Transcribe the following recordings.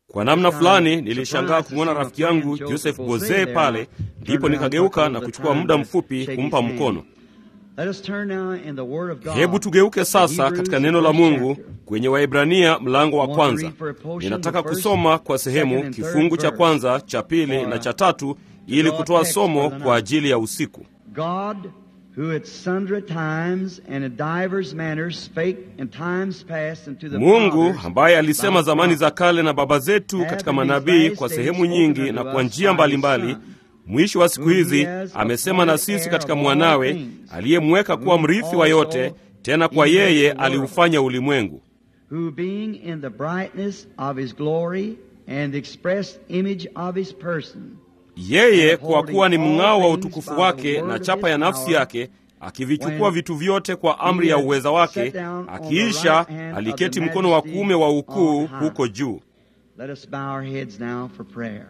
Kwa namna fulani nilishangaa kumwona rafiki yangu Joseph Boze pale, ndipo nikageuka na kuchukua muda mfupi kumpa mkono. Hebu tugeuke sasa katika neno la Mungu kwenye Waebrania mlango wa kwanza. Ninataka kusoma kwa sehemu kifungu cha kwanza, cha pili na cha tatu ili kutoa somo kwa ajili ya usiku. God, who at sundry times and in divers manners spake in times past unto the Mungu fathers ambaye alisema by zamani za prophets, kale na baba zetu katika manabii kwa sehemu nyingi na kwa njia mbalimbali, mwisho wa siku hizi amesema na sisi katika mwanawe aliyemweka kuwa mrithi wa yote, tena kwa yeye aliufanya ulimwengu. who being in the brightness of his glory and the express image of his person, Yeye kwa kuwa ni mng'ao wa utukufu wake na chapa ya nafsi yake, akivichukua vitu vyote kwa amri ya uweza wake, akiisha aliketi mkono wa kuume wa ukuu huko juu. let us bow our heads now for prayer.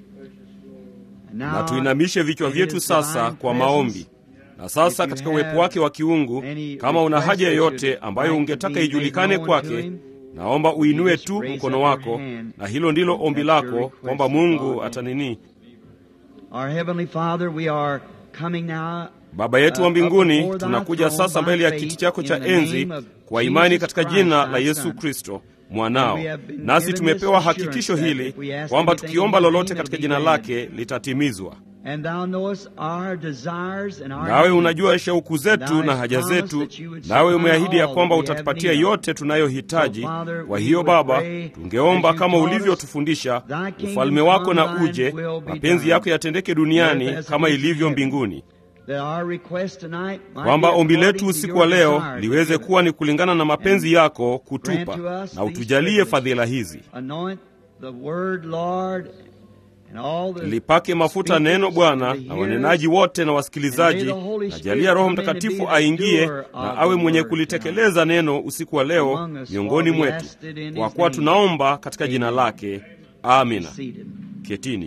And now, Na tuinamishe vichwa in vyetu his sasa divine kwa presence, maombi. Na sasa katika uwepo wake wa kiungu, kama una haja yoyote ambayo ungetaka ijulikane kwake, naomba uinue tu mkono wako, na hilo ndilo ombi lako kwamba Mungu atanini. Our Heavenly Father, we are coming now Baba yetu wa mbinguni, tunakuja sasa mbele ya kiti chako cha enzi kwa imani katika jina la Yesu Kristo mwanao, nasi tumepewa hakikisho hili kwamba tukiomba lolote katika jina lake litatimizwa. And thou knowest our desires and our Nawe needs. unajua shauku zetu na haja zetu, nawe umeahidi ya kwamba utatupatia yote tunayohitaji. Kwa hiyo Baba, tungeomba kama ulivyotufundisha, ufalme wako na uje, mapenzi yako yatendeke duniani kama ilivyo mbinguni, That our request tonight might kwamba be ombi letu according to usiku your wa leo desires. liweze kuwa ni kulingana na mapenzi yako kutupa, Grant to us na these utujalie privileges. fadhila hizi. Anoint the word, Lord, and all the Lipake mafuta neno Bwana na wanenaji wote na wasikilizaji, na jalia Roho Mtakatifu aingie na awe mwenye kulitekeleza neno usiku wa leo miongoni mwetu, kwa kuwa tunaomba katika jina lake. Amina. seated. Ketini.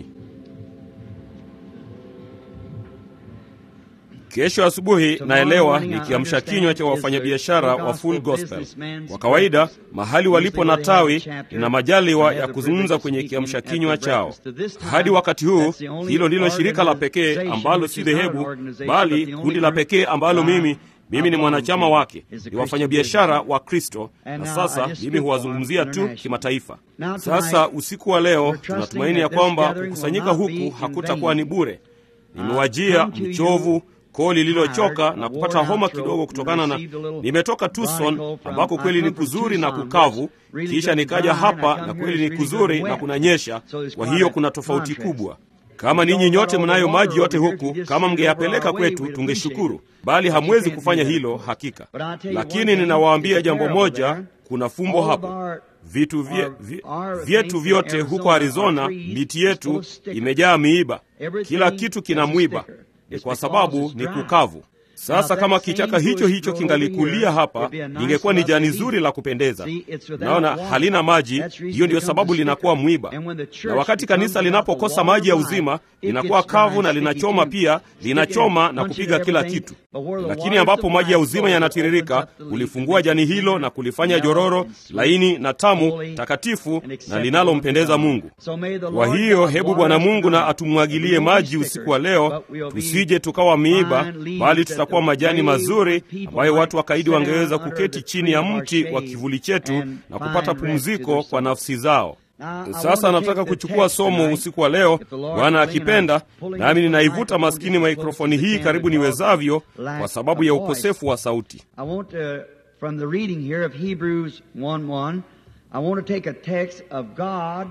Kesho asubuhi naelewa ni kiamsha kinywa cha wafanyabiashara wa Full Gospel. Kwa kawaida mahali walipo na tawi lina majaliwa ya kuzungumza kwenye kiamsha kinywa chao. Hadi wakati huu, hilo ndilo shirika la pekee ambalo si dhehebu, bali kundi la pekee ambalo mimi mimi ni mwanachama wake, ni wafanyabiashara wa Kristo, na sasa mimi huwazungumzia tu kimataifa. Sasa usiku wa leo tunatumaini ya kwamba kukusanyika huku hakutakuwa ni bure. Nimewajia mchovu koo lililochoka na kupata homa kidogo kutokana na nimetoka Tucson ambako kweli ni kuzuri na kukavu, kisha nikaja hapa na kweli ni kuzuri na kunanyesha. Kwa hiyo kuna tofauti kubwa. Kama ninyi nyote mnayo maji yote huku, kama mngeyapeleka kwetu tungeshukuru, bali hamwezi kufanya hilo hakika. Lakini ninawaambia jambo moja, kuna fumbo hapa. Vitu vye, vye, vyetu vyote huko Arizona, miti yetu imejaa miiba, kila kitu kina mwiba ni kwa sababu ni kukavu. Sasa kama kichaka hicho hicho kingalikulia hapa, lingekuwa ni jani zuri la kupendeza. Naona halina maji, hiyo ndiyo sababu linakuwa mwiba. Na wakati kanisa linapokosa maji ya uzima, linakuwa kavu na linachoma pia, linachoma na kupiga kila kitu. Lakini ambapo maji ya uzima yanatiririka, kulifungua jani hilo na kulifanya jororo laini na tamu, takatifu na linalompendeza Mungu. Kwa hiyo hebu Bwana Mungu na atumwagilie maji usiku wa leo, tusije tukawa miiba, bali tutakuwa majani mazuri ambayo watu wakaidi wangeweza kuketi chini ya mti wa kivuli chetu na kupata pumziko kwa nafsi zao. Sasa nataka kuchukua somo usiku wa leo, Bwana akipenda, nami ninaivuta maskini mikrofoni hii karibu niwezavyo, kwa sababu ya ukosefu wa sauti. I want to, from the reading here of Hebrews 1:1, I want to take a text of God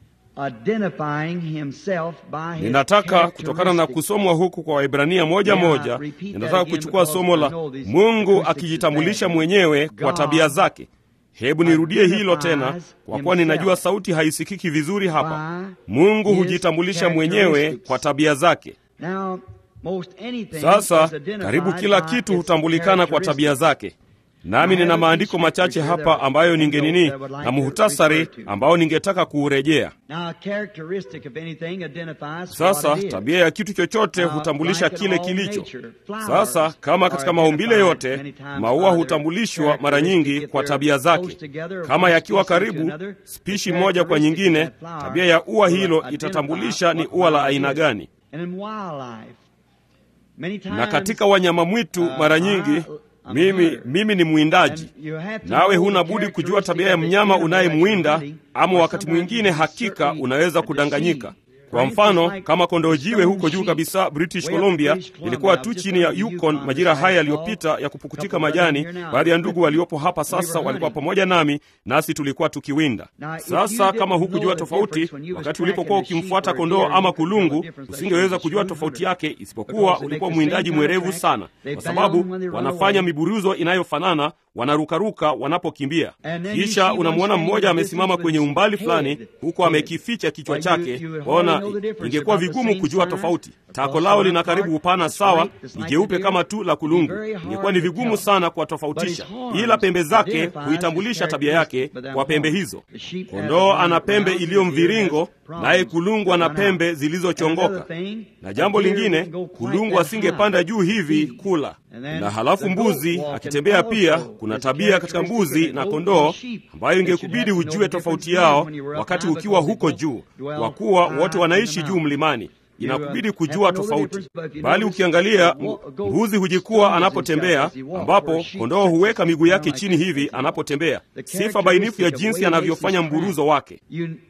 identifying himself by his Ninataka kutokana na kusomwa huku kwa Waibrania moja moja, ninataka kuchukua somo la Mungu akijitambulisha mwenyewe kwa tabia zake. Hebu nirudie hilo tena, kwa kuwa ninajua sauti haisikiki vizuri hapa. Mungu hujitambulisha mwenyewe kwa tabia zake. Now, most anything Sasa is identified karibu kila by kitu its hutambulikana kwa tabia characteristics. zake. nami nina maandiko machache hapa ambayo ningenini na muhtasari ambao ningetaka kuurejea. Sasa tabia ya kitu chochote hutambulisha kile kilicho. Sasa kama katika maumbile yote, maua hutambulishwa mara nyingi kwa tabia zake. Kama yakiwa karibu, spishi moja kwa nyingine, tabia ya ua hilo itatambulisha ni ua la aina gani. Na katika wanyama mwitu mara nyingi mimi, mimi ni mwindaji, nawe huna budi kujua tabia ya mnyama unayemwinda, ama wakati mwingine hakika unaweza kudanganyika. Kwa mfano kama kondoo jiwe huko juu kabisa British Columbia, ilikuwa tu chini ya Yukon majira haya yaliyopita ya kupukutika majani. Baadhi ya ndugu waliopo hapa sasa walikuwa pamoja nami, nasi tulikuwa tukiwinda. Sasa kama hukujua tofauti wakati ulipokuwa ukimfuata kondoo ama kulungu, usingeweza kujua tofauti yake, isipokuwa ulikuwa mwindaji mwerevu sana, kwa sababu wanafanya miburuzo inayofanana wanarukaruka wanapokimbia. Kisha unamwona mmoja amesimama kwenye umbali fulani, huku amekificha kichwa chake. Waona, ingekuwa vigumu kujua tofauti. Tako lao lina karibu upana sawa, ni jeupe kama tu la kulungu. Ingekuwa ni vigumu sana kuwatofautisha, ila pembe zake huitambulisha tabia yake kwa pembe hizo. Kondoo ana pembe iliyo mviringo, naye kulungu ana pembe zilizochongoka. Na jambo lingine, kulungu asingepanda juu hivi kula na halafu mbuzi akitembea pia. Kuna tabia katika mbuzi na kondoo ambayo ingekubidi ujue tofauti yao wakati ukiwa huko juu, kwa kuwa wote wanaishi juu mlimani. Inakubidi kujua tofauti, bali ukiangalia mbuzi hujikua anapotembea, ambapo kondoo huweka miguu yake chini hivi anapotembea. Sifa bainifu ya jinsi anavyofanya mburuzo wake.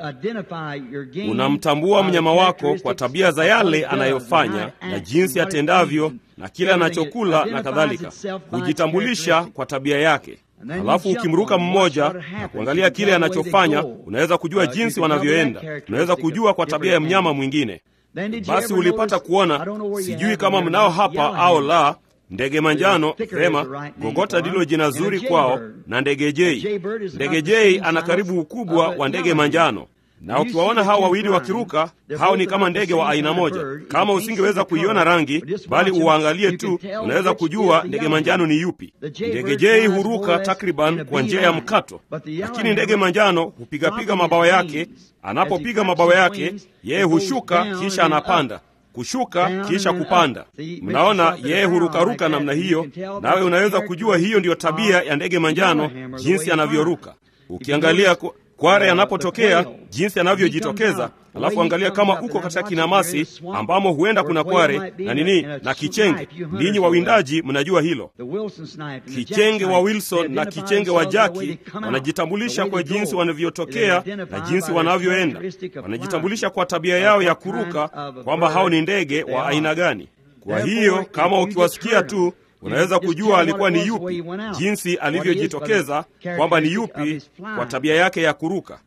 Unamtambua mnyama wako kwa tabia za yale anayofanya na jinsi atendavyo na kile anachokula na kadhalika. Hujitambulisha kwa tabia yake. Halafu ukimruka mmoja na kuangalia kile anachofanya, unaweza kujua jinsi wanavyoenda. Unaweza kujua kwa tabia ya mnyama mwingine. Basi ulipata kuona, sijui kama mnao hapa au la, ndege manjano. Vema, gogota ndilo jina zuri kwao, na ndege jei. Ndege jei ana karibu ukubwa wa ndege manjano na ukiwaona hao wawili wakiruka, hao ni kama ndege wa aina moja. Kama usingeweza kuiona rangi, bali uwaangalie tu, unaweza kujua ndege manjano ni yupi. Ndege jei huruka takriban kwa njia ya mkato, lakini ndege manjano hupigapiga mabawa yake. Anapopiga mabawa yake, yeye hushuka kisha anapanda kushuka kisha kupanda. Mnaona, yeye hurukaruka namna hiyo, nawe unaweza kujua hiyo ndiyo tabia ya ndege manjano, jinsi anavyoruka. Ukiangalia kware anapotokea jinsi anavyojitokeza, alafu angalia kama uko katika kinamasi ambamo huenda kuna kware na nini na kichenge. Ninyi wawindaji mnajua hilo. Kichenge wa Wilson na kichenge wa Jaki wanajitambulisha kwa jinsi wanavyotokea na jinsi wanavyoenda. Wanajitambulisha kwa tabia yao ya kuruka, kwamba hao ni ndege wa aina gani. Kwa hiyo kama ukiwasikia tu unaweza kujua alikuwa ni yupi, jinsi alivyojitokeza kwamba ni yupi kwa tabia yake ya kuruka.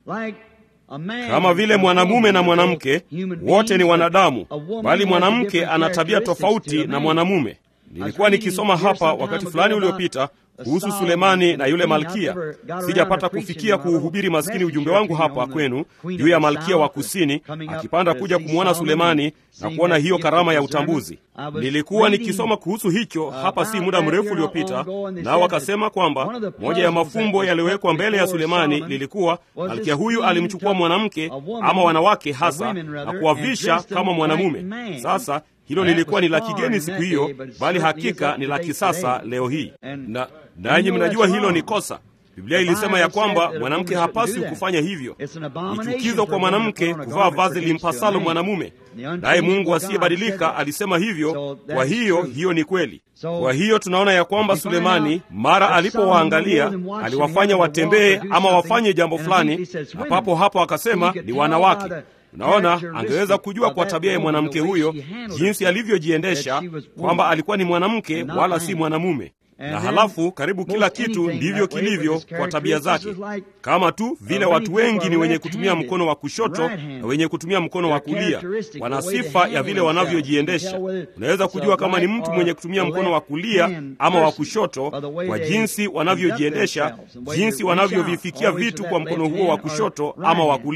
Kama vile mwanamume na mwanamke wote ni wanadamu, bali mwanamke ana tabia tofauti na mwanamume. Nilikuwa nikisoma hapa wakati fulani uliopita kuhusu Sulemani na yule malkia. Sijapata kufikia kuuhubiri maskini ujumbe wangu hapa kwenu juu ya malkia wa kusini akipanda kuja kumwona Sulemani na kuona hiyo karama ya utambuzi. Nilikuwa nikisoma kuhusu hicho hapa si muda mrefu uliopita, nao wakasema kwamba moja ya mafumbo yaliyowekwa mbele ya Sulemani lilikuwa malkia huyu alimchukua mwanamke ama wanawake hasa na kuwavisha kama mwanamume. Sasa hilo lilikuwa ni la kigeni siku hiyo, bali hakika ni la kisasa leo hii. Na nanyi mnajua hilo ni kosa. Biblia ilisema ya kwamba mwanamke hapaswi kufanya hivyo. Ni chukizo kwa mwanamke kuvaa vazi limpasalo mwanamume, naye Mungu asiyebadilika alisema hivyo. Kwa hiyo hiyo ni kweli. Kwa hiyo tunaona ya kwamba Sulemani mara alipowaangalia aliwafanya watembee ama wafanye jambo fulani, na papo hapo akasema ni wanawake. Unaona, angeweza kujua kwa tabia ya mwanamke huyo jinsi alivyojiendesha kwamba alikuwa ni mwanamke wala si mwanamume. Na halafu karibu kila kitu ndivyo kilivyo kwa tabia zake, kama tu vile watu wengi ni wenye kutumia mkono wa kushoto na wenye kutumia mkono wa kulia. Wana sifa ya vile wanavyojiendesha. Unaweza kujua kama ni mtu mwenye kutumia mkono wa kulia ama wa kushoto kwa jinsi wanavyojiendesha, jinsi wanavyovifikia vitu kwa mkono huo wa kushoto ama wa kulia.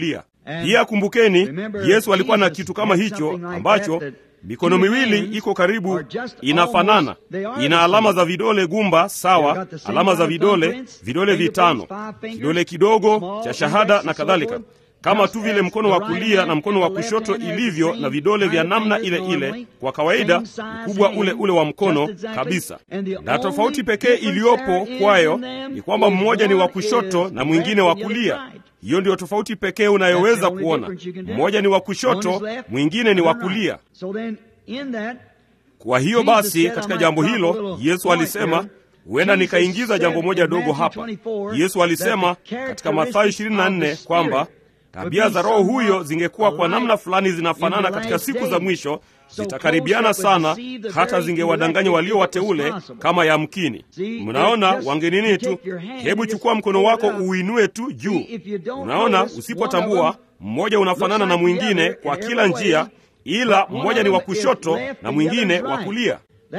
Pia kumbukeni, Yesu alikuwa na kitu kama hicho ambacho mikono miwili iko karibu, inafanana, ina alama za vidole gumba sawa, alama za vidole, vidole vitano, kidole kidogo cha shahada na kadhalika, kama tu vile mkono wa kulia na mkono wa kushoto ilivyo na vidole vya namna ile ile, kwa kawaida ukubwa ule ule wa mkono kabisa. Na tofauti pekee iliyopo kwayo ni kwamba mmoja ni wa kushoto na mwingine wa kulia. Hiyo ndiyo tofauti pekee unayoweza kuona. Mmoja ni wa kushoto, mwingine ni wa kulia. Kwa hiyo basi, katika jambo hilo Yesu alisema huenda nikaingiza jambo moja dogo hapa. Yesu alisema katika Mathayo 24 kwamba tabia za Roho huyo zingekuwa kwa namna fulani zinafanana katika siku za mwisho, zitakaribiana sana hata zingewadanganya walio wateule kama yamkini. Mnaona, wangenini tu, hebu chukua mkono wako uinue tu juu. Unaona, usipotambua mmoja unafanana na mwingine kwa kila njia, ila mmoja ni wa kushoto na mwingine wa kulia.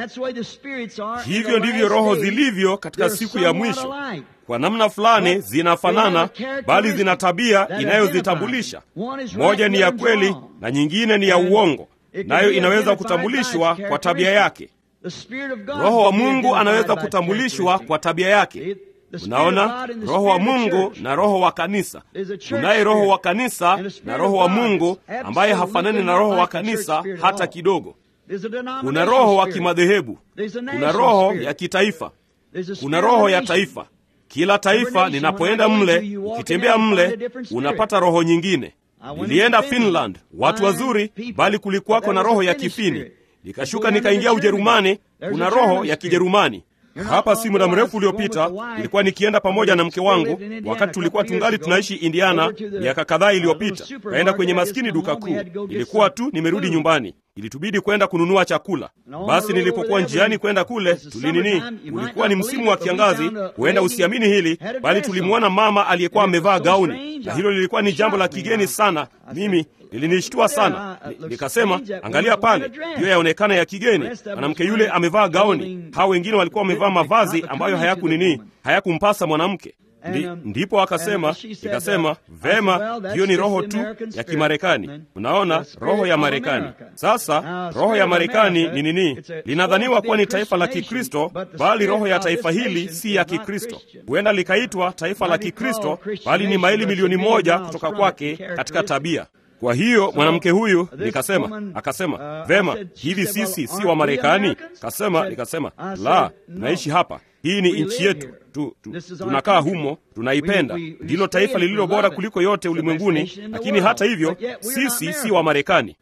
Hivyo ndivyo roho zilivyo katika siku ya mwisho. Kwa namna fulani zinafanana, bali zina tabia inayozitambulisha. Moja ni ya kweli na nyingine ni ya uongo, nayo inaweza kutambulishwa kwa tabia yake. Roho wa Mungu anaweza kutambulishwa kwa tabia yake. Unaona, Roho wa Mungu na Roho wa kanisa. Kunaye Roho wa kanisa na Roho wa Mungu ambaye hafanani na Roho wa kanisa hata kidogo. Kuna roho wa kimadhehebu, kuna roho ya kitaifa, kuna roho ya taifa. Kila taifa linapoenda mle, ukitembea mle unapata roho nyingine. Nilienda Finland, watu wazuri, bali kulikuwako na roho ya Kifini. Nikashuka nikaingia Ujerumani, kuna roho ya Kijerumani. Hapa si muda mrefu uliopita nilikuwa nikienda pamoja na mke wangu, wakati tulikuwa tungali tunaishi Indiana miaka kadhaa iliyopita. Kaenda kwenye maskini duka kuu, ilikuwa tu nimerudi nyumbani, ilitubidi kwenda kununua chakula. Basi nilipokuwa njiani kwenda kule, tulinini, ulikuwa ni msimu wa kiangazi, huenda usiamini hili, bali tulimwona mama aliyekuwa amevaa gauni, na hilo lilikuwa ni jambo la kigeni sana. Mimi lilinishtua sana. Nikasema, angalia pale, hiyo yaonekana ya kigeni. Mwanamke yule amevaa gauni, hao wengine walikuwa wamevaa mavazi ambayo hayaku nini, hayakumpasa mwanamke. Ndi, ndipo akasema, nikasema vema, hiyo ni roho tu ya Kimarekani. Unaona, roho ya Marekani. Sasa roho ya Marekani ni nini? Linadhaniwa kuwa ni taifa la Kikristo, bali roho ya taifa hili si ya Kikristo. Huenda likaitwa taifa la Kikristo, bali ni maili milioni moja kutoka kwake katika tabia. Kwa hiyo mwanamke huyu nikasema, akasema vema, hivi sisi si wa Marekani? Kasema, nikasema la, naishi hapa, hii ni nchi yetu tu, tu, tunakaa humo, tunaipenda, ndilo taifa lililo bora kuliko yote ulimwenguni, lakini hata hivyo sisi si wa Marekani.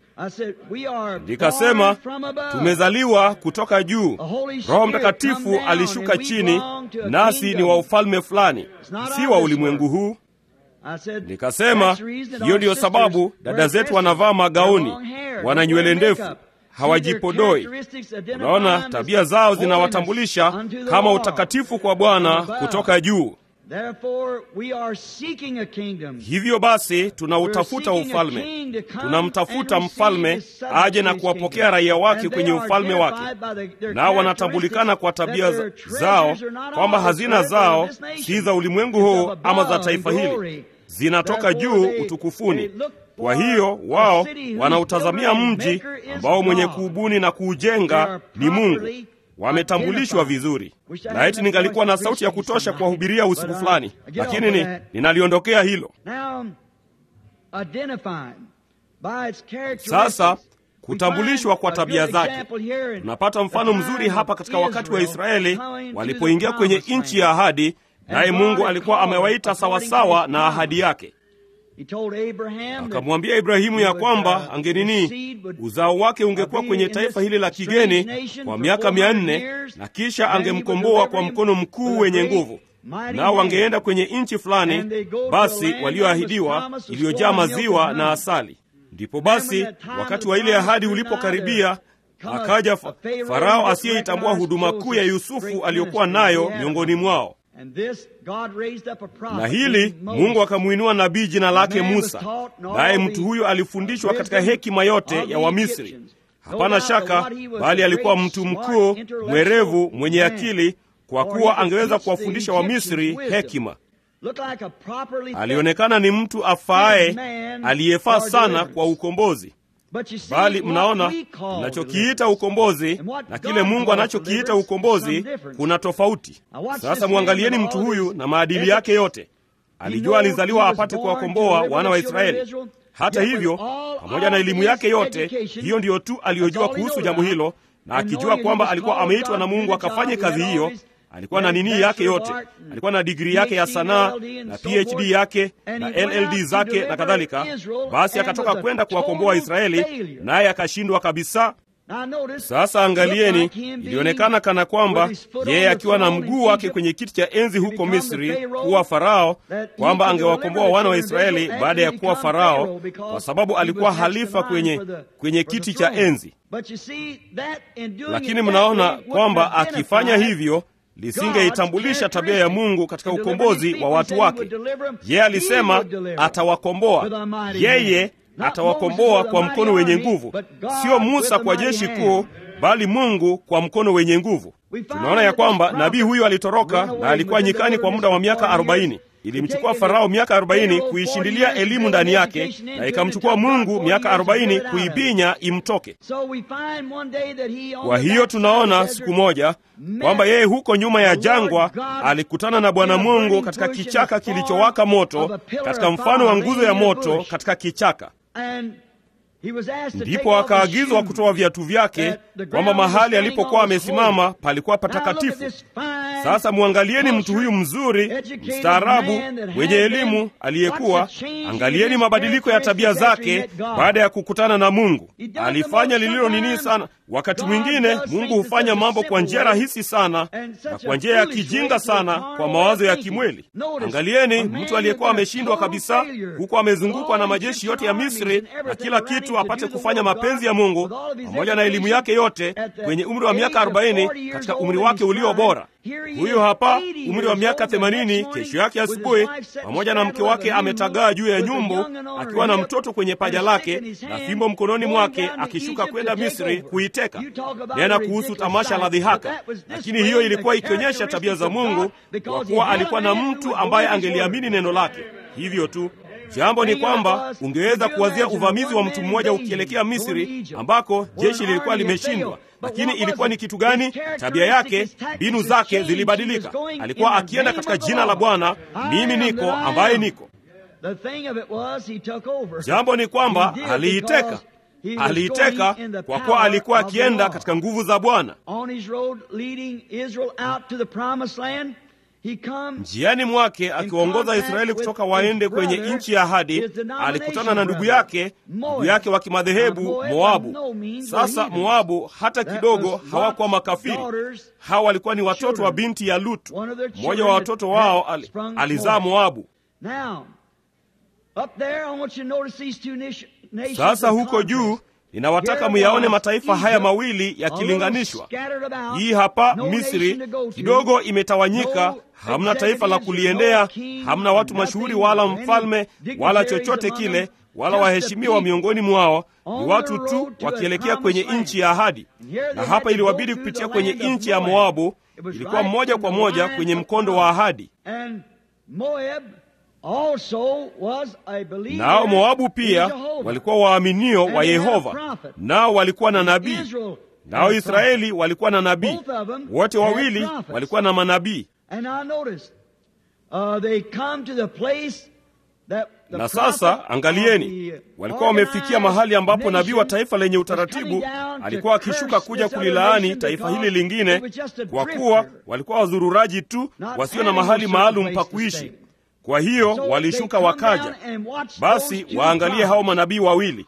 Nikasema tumezaliwa kutoka juu, Roho Mtakatifu alishuka chini, nasi ni wa ufalme fulani, si wa ulimwengu huu. Nikasema hiyo ndiyo sababu dada zetu wanavaa magauni, wana nywele ndefu, hawajipodoi. Unaona, tabia zao zinawatambulisha kama utakatifu kwa Bwana kutoka juu. Hivyo basi tunautafuta ufalme, tunamtafuta mfalme aje na kuwapokea raia wake kwenye ufalme wake, nao wanatambulikana kwa tabia zao, kwamba hazina zao si za ulimwengu huu ama za taifa hili, zinatoka juu utukufuni. Kwa hiyo wao wanautazamia mji ambao mwenye kuubuni na kuujenga ni Mungu. Wametambulishwa vizuri. Laiti ningalikuwa na sauti ya kutosha kuwahubiria usiku fulani, lakini ni ninaliondokea hilo. Sasa kutambulishwa kwa tabia zake, tunapata mfano mzuri hapa katika wakati wa Israeli walipoingia kwenye nchi ya ahadi, naye Mungu alikuwa amewaita sawasawa na ahadi yake. Akamwambia Ibrahimu ya kwamba angenini, uzao wake ungekuwa kwenye taifa hili la kigeni kwa miaka mia nne na kisha angemkomboa kwa mkono mkuu wenye nguvu, nao wangeenda kwenye nchi fulani basi walioahidiwa, iliyojaa maziwa na asali. Ndipo basi wakati wa ile ahadi ulipokaribia, akaja Farao asiyeitambua huduma kuu ya Yusufu aliyokuwa nayo miongoni mwao na hili Mungu akamwinua nabii jina lake Musa, naye mtu huyo alifundishwa katika hekima yote ya Wamisri. Hapana shaka, bali alikuwa mtu mkuu mwerevu, mwenye akili, kwa kuwa angeweza kuwafundisha Wamisri hekima. alionekana ni mtu afaaye aliyefaa sana kwa ukombozi bali mnaona mnachokiita ukombozi na kile mungu anachokiita ukombozi kuna tofauti sasa mwangalieni mtu huyu na maadili yake yote alijua alizaliwa apate kuwakomboa wana wa israeli hata hivyo pamoja na elimu yake yote hiyo ndiyo tu aliyojua kuhusu jambo hilo na akijua kwamba alikuwa ameitwa na mungu akafanye kazi hiyo alikuwa na nini yake yote alikuwa na digrii yake ya sanaa na phd yake na lld zake na kadhalika basi akatoka kwenda kuwakomboa israeli naye akashindwa kabisa sasa angalieni ilionekana kana kwamba yeye akiwa na mguu wake kwenye kiti cha enzi huko misri kuwa farao kwamba angewakomboa wana wa israeli baada ya kuwa farao kwa sababu alikuwa halifa kwenye, kwenye kiti cha enzi lakini mnaona kwamba akifanya hivyo lisingeitambulisha tabia ya mungu katika ukombozi wa watu wake yeye alisema atawakomboa yeye atawakomboa kwa mkono wenye nguvu sio musa kwa jeshi kuu bali mungu kwa mkono wenye nguvu tunaona ya kwamba nabii huyu alitoroka na alikuwa nyikani kwa muda wa miaka arobaini ilimchukua farao miaka arobaini kuishindilia elimu ndani yake na ikamchukua mungu miaka arobaini kuibinya imtoke kwa hiyo tunaona siku moja kwamba yeye huko nyuma ya jangwa alikutana na bwana mungu katika kichaka kilichowaka moto katika mfano wa nguzo ya moto katika kichaka ndipo akaagizwa kutoa viatu vyake kwamba mahali alipokuwa amesimama palikuwa patakatifu sasa mwangalieni mtu huyu mzuri mstaarabu mwenye elimu aliyekuwa angalieni mabadiliko ya tabia zake baada ya kukutana na mungu alifanya lililo nini sana wakati mwingine mungu hufanya mambo kwa njia rahisi sana na kwa njia ya kijinga sana kwa mawazo ya kimweli angalieni mtu aliyekuwa ameshindwa kabisa huku amezungukwa na majeshi yote ya misri na kila kitu apate kufanya mapenzi ya mungu pamoja na elimu yake yote kwenye umri wa miaka 40 katika umri wake ulio bora huyo hapa umri wa miaka 80 kesho yake asubuhi pamoja na mke wake ametagaa juu ya nyumbu akiwa na mtoto kwenye paja lake na fimbo mkononi mwake akishuka kwenda misri kuiteka nena kuhusu tamasha la dhihaka lakini hiyo ilikuwa ikionyesha tabia za mungu kwa kuwa alikuwa na mtu ambaye angeliamini neno lake hivyo tu jambo ni kwamba ungeweza kuwazia uvamizi wa mtu mmoja ukielekea misri ambako jeshi lilikuwa limeshindwa lakini ilikuwa ni kitu gani tabia yake mbinu zake zilibadilika alikuwa akienda katika jina la bwana mimi niko ambaye niko jambo ni kwamba aliiteka aliiteka kwa kuwa alikuwa akienda katika nguvu za bwana njiani mwake akiwaongoza israeli kutoka waende kwenye nchi ya ahadi alikutana na ndugu yake ndugu yake wa kimadhehebu moabu sasa moabu hata kidogo hawakuwa makafiri hawa walikuwa ni watoto wa binti ya lutu mmoja wa watoto wao ali, alizaa moabu sasa huko juu ninawataka muyaone mataifa haya mawili yakilinganishwa hii hapa misri kidogo imetawanyika hamna taifa la kuliendea hamna watu mashuhuri wala mfalme wala chochote kile wala waheshimiwa miongoni mwao ni watu tu wakielekea kwenye nchi ya ahadi na hapa iliwabidi kupitia kwenye nchi ya moabu ilikuwa moja kwa moja kwenye mkondo wa ahadi nao moabu pia walikuwa waaminio wa yehova nao walikuwa na nabii nao israeli walikuwa na nabii wote wawili walikuwa na manabii na sasa angalieni walikuwa wamefikia mahali ambapo nabii wa taifa lenye utaratibu alikuwa akishuka kuja kulilaani taifa hili lingine kwa kuwa walikuwa wazururaji tu wasio na mahali maalum pa kuishi kwa hiyo walishuka wakaja basi waangalie hao manabii wawili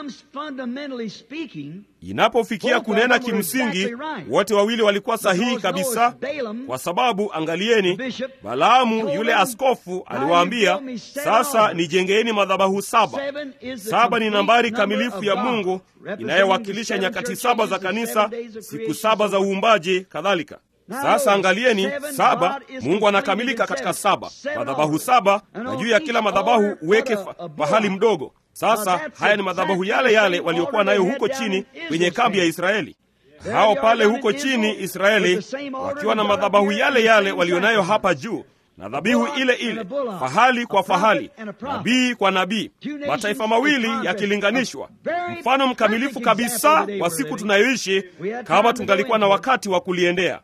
inapofikia kunena kimsingi wote wawili walikuwa sahihi kabisa kwa sababu angalieni balaamu yule askofu aliwaambia sasa nijengeeni madhabahu saba saba ni nambari kamilifu ya mungu inayowakilisha nyakati saba za kanisa siku saba za uumbaji kadhalika sasa angalieni saba mungu anakamilika katika saba madhabahu saba na juu ya kila madhabahu uweke pahali mdogo sasa haya ni madhabahu yale yale waliokuwa nayo huko chini kwenye kambi ya israeli hao pale huko chini israeli wakiwa na madhabahu yale yale walionayo hapa juu na dhabihu ile ile, fahali kwa fahali, nabii kwa nabii, mataifa mawili yakilinganishwa, mfano mkamilifu kabisa wa siku tunayoishi, kama tungalikuwa na wakati wa kuliendea.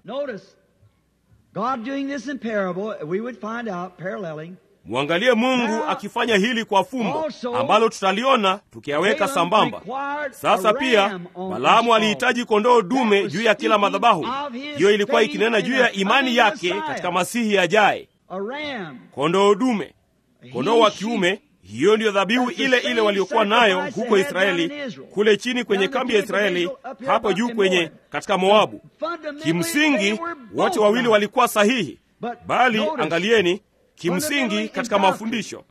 Mwangalie Mungu akifanya hili kwa fumbo ambalo tutaliona tukiyaweka sambamba. Sasa pia Balaamu alihitaji kondoo dume juu ya kila madhabahu. Hiyo ilikuwa ikinena juu ya imani yake katika Masihi ajaye. Kondoo dume, kondoo wa kiume. Hiyo ndiyo dhabihu ile ile waliokuwa nayo huko Israeli, kule chini kwenye kambi ya Israeli, hapo juu kwenye katika Moabu. Kimsingi wote wawili walikuwa sahihi, bali angalieni kimsingi katika mafundisho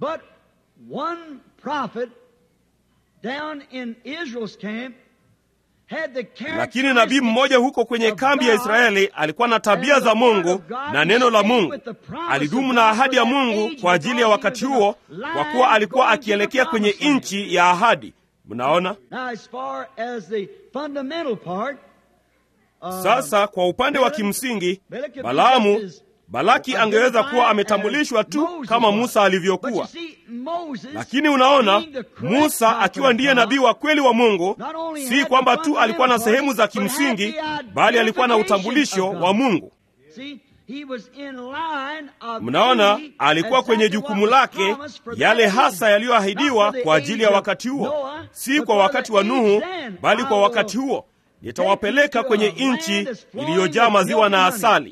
lakini nabii mmoja huko kwenye kambi ya Israeli alikuwa na tabia za Mungu na neno la Mungu. Alidumu na ahadi ya Mungu kwa ajili ya wakati huo, kwa kuwa alikuwa akielekea kwenye nchi ya ahadi. Mnaona sasa, kwa upande wa kimsingi, Balaamu Balaki angeweza kuwa ametambulishwa tu kama Musa alivyokuwa, lakini unaona, Musa akiwa ndiye nabii wa kweli wa Mungu, si kwamba tu alikuwa na sehemu za kimsingi, bali alikuwa na utambulisho wa Mungu. Mnaona, alikuwa kwenye jukumu lake, yale hasa yaliyoahidiwa kwa ajili ya wakati huo, si kwa wakati wa Nuhu, bali kwa wakati huo nitawapeleka kwenye nchi iliyojaa maziwa na asali.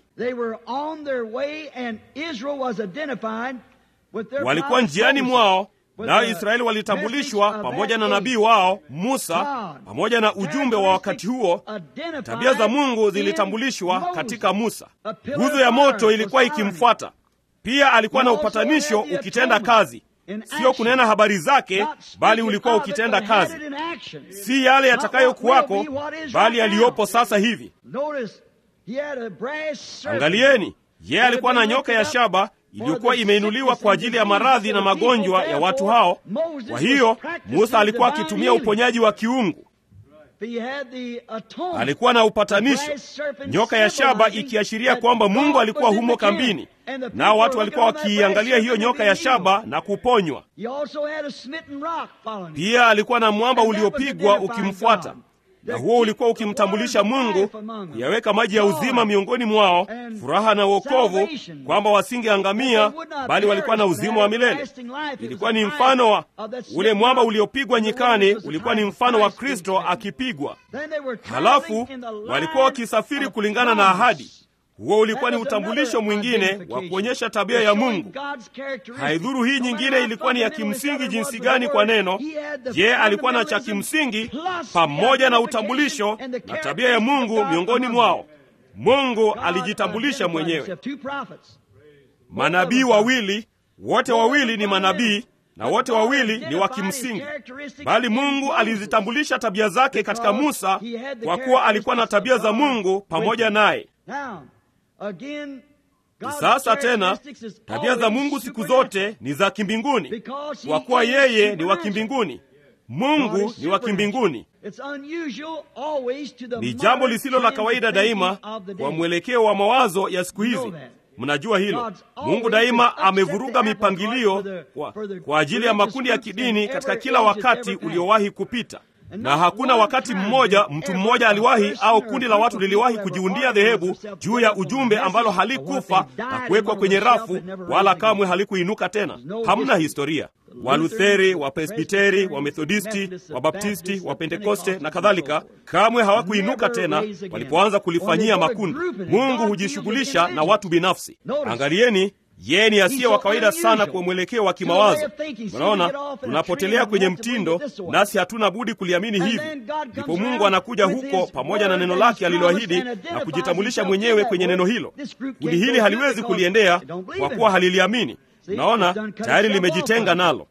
Walikuwa njiani mwao, nayo Israeli walitambulishwa pamoja na nabii wao Musa, pamoja na ujumbe wa wakati huo. Tabia za Mungu zilitambulishwa katika Musa. Nguzo ya moto ilikuwa ikimfuata. Pia alikuwa na upatanisho ukitenda kazi Sio kunena habari zake, bali ulikuwa ukitenda kazi, si yale yatakayokuwako, bali yaliyopo sasa hivi. Angalieni, yeye alikuwa na nyoka ya shaba iliyokuwa imeinuliwa kwa ajili ya maradhi na magonjwa ya watu hao. Kwa hiyo Musa alikuwa akitumia uponyaji wa kiungu. Alikuwa na upatanisho, nyoka ya shaba ikiashiria kwamba Mungu alikuwa humo kambini, nao watu walikuwa wakiiangalia hiyo nyoka ya shaba na kuponywa. Pia alikuwa na mwamba uliopigwa ukimfuata, na huo ulikuwa ukimtambulisha Mungu, kuyaweka maji ya uzima miongoni mwao, furaha na wokovu, kwamba wasingeangamia bali walikuwa na uzima wa milele. Ilikuwa ni mfano wa ule mwamba uliopigwa nyikani, ulikuwa ni mfano wa Kristo akipigwa. Halafu walikuwa wakisafiri kulingana na ahadi. Huo ulikuwa ni utambulisho mwingine wa kuonyesha tabia ya Mungu. Haidhuru hii nyingine ilikuwa ni ya kimsingi jinsi gani kwa neno. Je, alikuwa na cha kimsingi pamoja na utambulisho na tabia ya Mungu miongoni mwao. Mungu alijitambulisha mwenyewe. Manabii wawili, wote wawili ni manabii na wote wawili ni wa kimsingi, bali Mungu alizitambulisha tabia zake katika Musa, kwa kuwa alikuwa na tabia za Mungu pamoja naye. Sasa tena tabia za Mungu siku zote ni za kimbinguni, kwa kuwa yeye ni wa kimbinguni. Mungu ni wa kimbinguni. Ni jambo lisilo la kawaida daima kwa mwelekeo wa mawazo ya siku hizi. Mnajua hilo. Mungu daima amevuruga mipangilio kwa, kwa ajili ya makundi ya kidini katika kila wakati uliowahi kupita na hakuna wakati mmoja mtu mmoja aliwahi au kundi la watu liliwahi kujiundia dhehebu juu ya ujumbe ambalo halikufa na kuwekwa kwenye rafu wala kamwe halikuinuka tena. Hamna historia. Walutheri, Wapresbiteri, Wamethodisti, Wabaptisti, Wapentekoste na kadhalika kamwe hawakuinuka tena walipoanza kulifanyia makundi. Mungu hujishughulisha na watu binafsi. Angalieni, yeye ni asiye wa kawaida sana kwa mwelekeo wa kimawazo. Unaona, tunapotelea kwenye mtindo, nasi hatuna budi kuliamini hivi. Ndipo Mungu anakuja huko pamoja na neno lake aliloahidi na kujitambulisha mwenyewe kwenye neno hilo. Kundi hili haliwezi kuliendea kwa kuwa haliliamini. Unaona, tayari limejitenga nalo.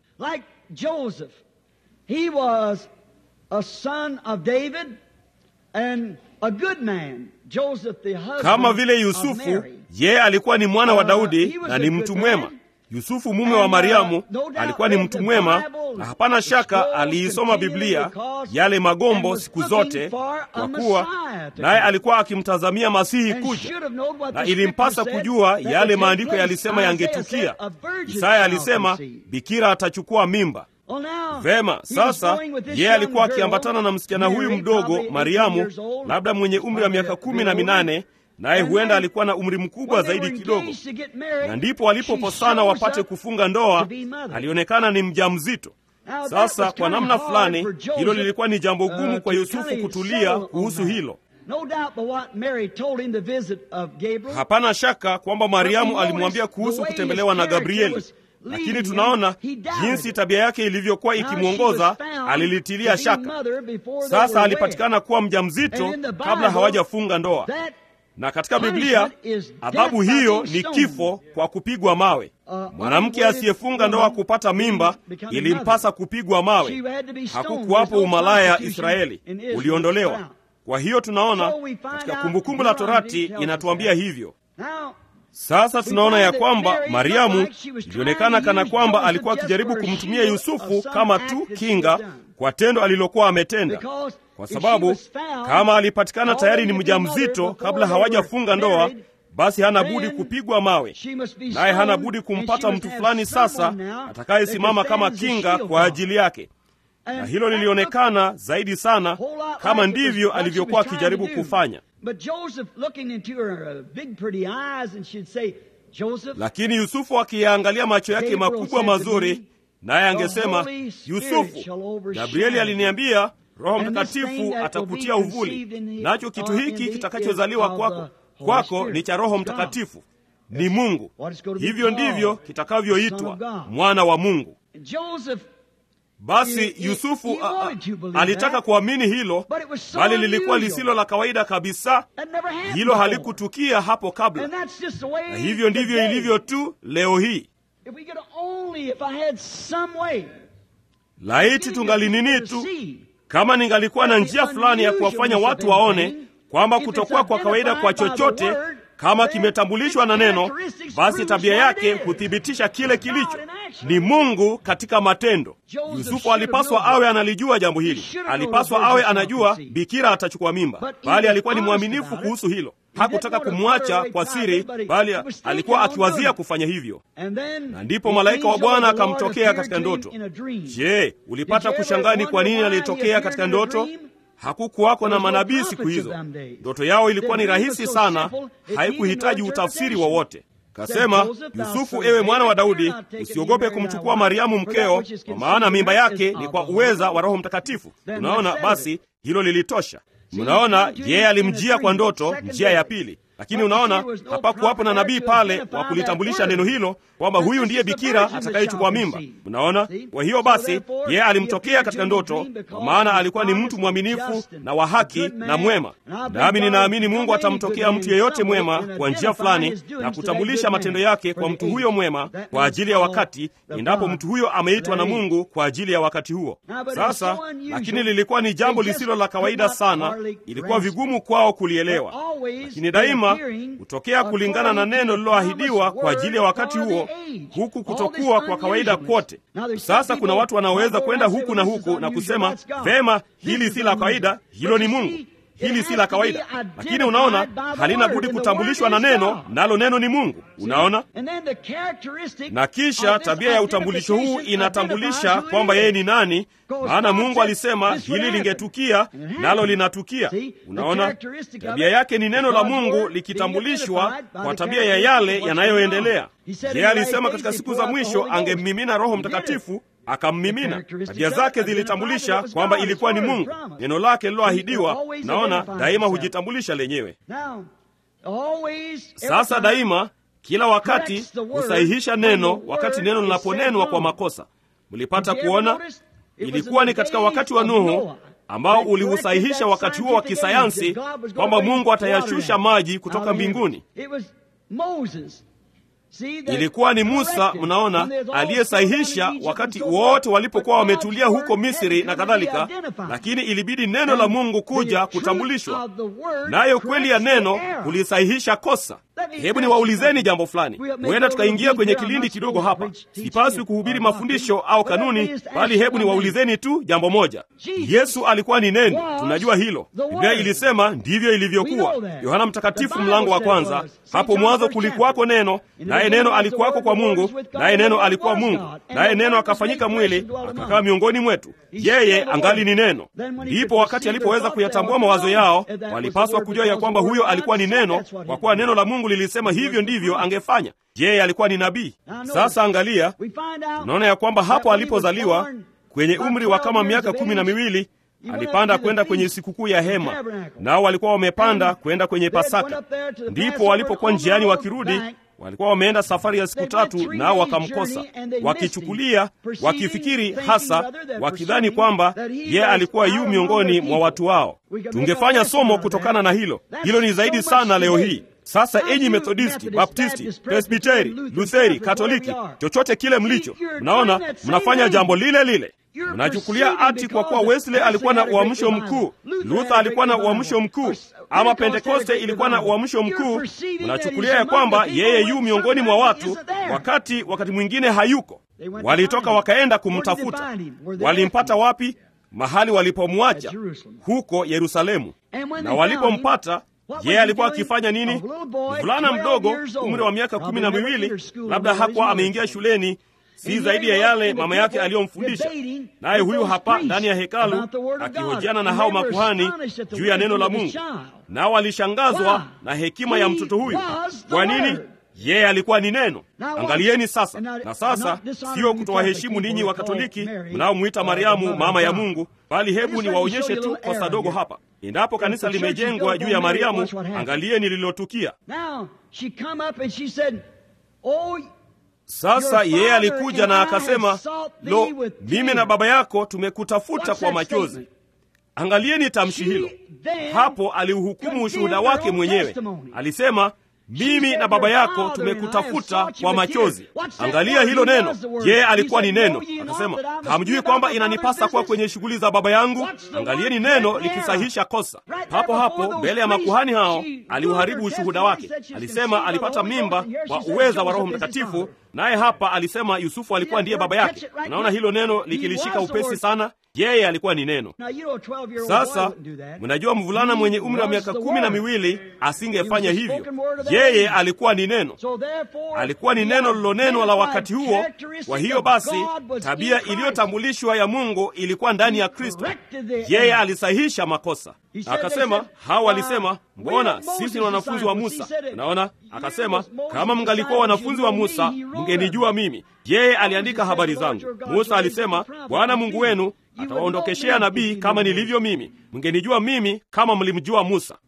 Kama vile Yusufu, yeye alikuwa ni mwana wa Daudi na ni mtu mwema. Yusufu mume wa Mariamu alikuwa ni mtu mwema, na hapana shaka aliisoma Biblia, yale magombo siku zote, kwa kuwa naye alikuwa akimtazamia Masihi kuja, na ilimpasa kujua yale maandiko yalisema yangetukia. Isaya alisema bikira atachukua mimba. Vema, sasa yeye alikuwa akiambatana na msichana huyu mdogo Mariamu, labda mwenye umri wa miaka kumi na minane naye huenda alikuwa na umri mkubwa zaidi kidogo, na ndipo walipoposana wapate kufunga ndoa, alionekana ni mjamzito. Sasa kwa namna fulani, hilo lilikuwa ni jambo gumu kwa Yusufu kutulia kuhusu hilo. Hapana shaka kwamba Mariamu alimwambia kuhusu kutembelewa na Gabrieli, lakini tunaona jinsi tabia yake ilivyokuwa ikimwongoza, alilitilia shaka. Sasa alipatikana kuwa mjamzito kabla hawajafunga ndoa na katika Biblia adhabu hiyo ni kifo kwa kupigwa mawe. Mwanamke asiyefunga ndoa kupata mimba ilimpasa kupigwa mawe. Hakukuwapo umalaya Israeli, uliondolewa. Kwa hiyo tunaona katika Kumbukumbu la Torati inatuambia hivyo. Sasa tunaona ya kwamba Mariamu ilionekana kana kwamba alikuwa akijaribu kumtumia Yusufu kama tu kinga kwa tendo alilokuwa ametenda, kwa sababu kama alipatikana tayari ni mjamzito kabla hawajafunga ndoa, basi hana budi kupigwa mawe, naye hana budi kumpata mtu fulani sasa atakayesimama kama kinga kwa ajili yake. Na hilo lilionekana zaidi sana kama ndivyo alivyokuwa akijaribu kufanya. Lakini Yusufu akiyaangalia macho yake makubwa mazuri, naye angesema, Yusufu, Gabrieli aliniambia Roho Mtakatifu atakutia uvuli, nacho kitu hiki kitakachozaliwa kwako kwako ni cha Roho Mtakatifu, ni Mungu. Hivyo ndivyo kitakavyoitwa mwana wa Mungu. Basi Yusufu a, a, alitaka kuamini hilo, bali lilikuwa lisilo la kawaida kabisa. Hilo halikutukia hapo kabla, na hivyo ndivyo ilivyo tu leo hii. Laiti tungalinini tu kama ningalikuwa na njia fulani ya kuwafanya watu waone kwamba kutokuwa kwa kawaida kwa chochote kama kimetambulishwa na neno, basi tabia yake huthibitisha kile kilicho ni Mungu katika matendo. Yusufu alipaswa awe analijua jambo hili, alipaswa awe anajua bikira atachukua mimba, bali alikuwa ni mwaminifu kuhusu hilo. Hakutaka kumwacha kwa siri, bali alikuwa akiwazia kufanya hivyo. Na ndipo malaika wa Bwana akamtokea katika ndoto. Je, ulipata kushangaa ni kwa nini alitokea katika ndoto? Hakukuwako na manabii siku hizo. Ndoto yao ilikuwa ni rahisi sana, haikuhitaji utafsiri wowote. Kasema, Yusufu, ewe mwana wa Daudi, usiogope kumchukua Mariamu mkeo, kwa maana mimba yake ni kwa uweza wa Roho Mtakatifu. Unaona, basi hilo lilitosha. Mnaona, yeye alimjia kwa ndoto, njia ya pili. Lakini unaona, hapakuwapo na nabii pale wa kulitambulisha neno hilo kwamba huyu ndiye bikira atakayechukua mimba. Mnaona, kwa hiyo basi yeye alimtokea katika ndoto, kwa maana alikuwa ni mtu mwaminifu na wa haki na mwema. Nami ninaamini Mungu atamtokea mtu yeyote mwema kwa njia fulani na kutambulisha matendo yake kwa mtu huyo mwema kwa ajili ya wakati, endapo mtu huyo ameitwa na Mungu kwa ajili ya wakati huo. Sasa lakini lilikuwa ni jambo lisilo la kawaida sana, ilikuwa vigumu kwao kulielewa, lakini daima hutokea kulingana na neno lililoahidiwa kwa ajili ya wakati huo, huku kutokuwa kwa kawaida kwote. Sasa kuna watu wanaoweza kwenda huku na huku na kusema vema, hili si la kawaida, hilo ni Mungu. Hili si la kawaida, lakini unaona, halina budi kutambulishwa na neno, nalo neno ni Mungu. Unaona, na kisha tabia ya utambulisho huu inatambulisha kwamba yeye ni nani, maana Mungu alisema hili lingetukia, nalo linatukia. Unaona, tabia yake ni neno la Mungu likitambulishwa kwa tabia ya yale yanayoendelea. Yeye alisema katika siku za mwisho angemmimina Roho Mtakatifu akammimina. Tabia zake zilitambulisha kwamba ilikuwa ni Mungu. Neno lake liloahidiwa, naona daima hujitambulisha lenyewe. Sasa daima, kila wakati husahihisha neno wakati neno linaponenwa kwa makosa. Mlipata kuona, ilikuwa ni katika wakati wa Nuhu ambao uliusahihisha wakati huo wa kisayansi kwamba Mungu atayashusha maji kutoka mbinguni. Ilikuwa ni Musa, mnaona, aliyesahihisha wakati wote walipokuwa wametulia huko Misri na kadhalika, lakini ilibidi neno la Mungu kuja kutambulishwa, nayo kweli ya neno kulisahihisha kosa. Hebu niwaulizeni jambo fulani. Huenda tukaingia kwenye kilindi kidogo hapa. Sipaswi kuhubiri mafundisho au kanuni, bali hebu niwaulizeni tu jambo moja. Yesu alikuwa ni neno, tunajua hilo. Biblia ilisema ndivyo ilivyokuwa. Yohana Mtakatifu mlango wa kwanza, hapo mwanzo kulikuwako neno, naye neno alikuwako kwa Mungu, naye neno alikuwa Mungu, naye neno akafanyika mwili akakaa miongoni mwetu. Yeye angali ni neno. Ndipo wakati alipoweza kuyatambua mawazo yao, walipaswa kujua ya kwamba huyo alikuwa ni neno, kwa kuwa neno la Mungu lilisema hivyo ndivyo angefanya. Je, alikuwa ni nabii? Sasa angalia, tunaona ya kwamba hapo alipozaliwa kwenye umri wa kama miaka kumi na miwili alipanda kwenda kwenye sikukuu ya hema, nao walikuwa wamepanda kwenda kwenye Pasaka. Ndipo walipokuwa njiani wakirudi, walikuwa wameenda safari ya siku tatu, nao wakamkosa, wakichukulia, wakifikiri hasa, wakidhani kwamba yeye alikuwa yu miongoni mwa watu wao. Tungefanya somo kutokana na hilo. Hilo ni zaidi sana leo hii. Sasa enyi Methodisti, Baptisti, Presbiteri, Lutheri, Katoliki, chochote kile mlicho, mnaona mnafanya jambo lile lile. Mnachukulia ati kwa kuwa Wesley alikuwa na uamsho mkuu, Luther alikuwa na uamsho mkuu, ama Pentekoste ilikuwa na uamsho mkuu, mnachukulia ya kwamba yeye yu miongoni mwa watu, wakati wakati mwingine hayuko. Walitoka wakaenda kumtafuta. Walimpata wapi? Mahali walipomwacha huko Yerusalemu. Na walipompata yeye alikuwa akifanya nini? Mvulana mdogo, umri wa miaka kumi na miwili, labda hakuwa ameingia shuleni, si zaidi ya yale mama yake aliyomfundisha. Naye huyu hapa ndani ya hekalu akihojiana na hao makuhani juu ya neno la Mungu, nao walishangazwa na hekima ya mtoto huyu. Kwa nini? Yeye alikuwa ni neno. Angalieni sasa. Na sasa sio kutowaheshimu ninyi wa Katoliki mnaomwita Mariamu mama ya Mungu, bali hebu niwaonyeshe tu kosa dogo hapa. Endapo kanisa limejengwa juu ya Mariamu, angalieni lililotukia. Sasa yeye alikuja na akasema, lo, mimi na baba yako tumekutafuta kwa machozi. Angalieni tamshi hilo hapo. Aliuhukumu ushuhuda wake mwenyewe, alisema mimi na baba yako tumekutafuta kwa machozi. Angalia hilo neno. Yeye alikuwa ni neno. Akasema, hamjui kwamba inanipasa kuwa kwenye shughuli za baba yangu? Angalieni neno likisahisha kosa. Papo hapo mbele ya makuhani hao aliuharibu ushuhuda wake. Alisema alipata mimba kwa uweza wa Roho Mtakatifu, naye hapa alisema Yusufu alikuwa ndiye baba yake. Unaona hilo neno likilishika upesi sana. Yeye alikuwa ni neno. Sasa mnajua, mvulana mwenye umri wa miaka kumi na miwili asingefanya hivyo. Yeye alikuwa ni neno, alikuwa ni neno lilonenwa la wakati huo. Kwa hiyo basi, tabia iliyotambulishwa ya Mungu ilikuwa ndani ya Kristo. Yeye alisahisha makosa. Akasema, hao walisema, mbona sisi ni wanafunzi wa Musa? Unaona, akasema, kama mngalikuwa wanafunzi wa Musa mngenijua mimi. Yeye aliandika habari zangu. Musa alisema, Bwana Mungu wenu atawaondokeshea nabii kama nilivyo mimi. Mngenijua mimi kama mlimjua Musa.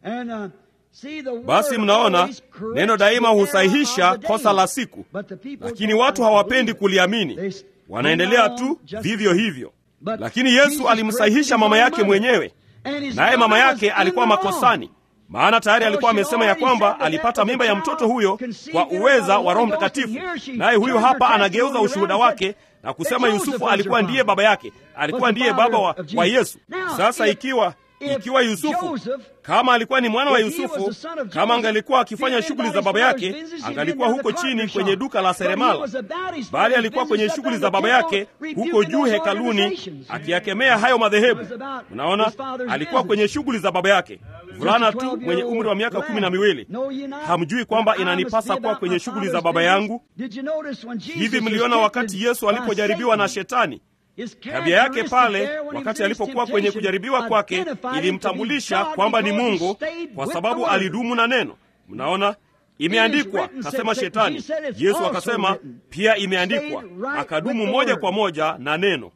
Basi mnaona neno daima husahihisha kosa la siku, lakini watu hawapendi kuliamini, wanaendelea tu vivyo hivyo. Lakini Yesu alimsahihisha mama yake mwenyewe, naye mama yake alikuwa makosani, maana tayari alikuwa amesema ya kwamba alipata mimba ya mtoto huyo kwa uweza wa Roho Mtakatifu. Naye huyu hapa anageuza ushuhuda wake na kusema Yusufu alikuwa ndiye baba yake, alikuwa ndiye baba wa, wa Yesu. Sasa ikiwa ikiwa Yusufu kama alikuwa ni mwana wa Yusufu, kama angalikuwa akifanya shughuli za baba yake, angalikuwa huko chini kwenye duka la seremala, bali alikuwa kwenye shughuli za baba yake huko juu hekaluni, akiyakemea hayo madhehebu. Unaona, alikuwa kwenye shughuli za baba yake. Mvulana tu mwenye umri wa miaka kumi na miwili. Hamjui kwamba inanipasa kuwa kwenye shughuli za baba yangu? Hivi mliona wakati Yesu alipojaribiwa na Shetani? Tabia yake pale wakati alipokuwa kwenye kujaribiwa kwake ilimtambulisha kwamba ni Mungu, kwa sababu alidumu na neno. Mnaona, imeandikwa, kasema Shetani. Yesu akasema pia imeandikwa, akadumu moja kwa moja na neno.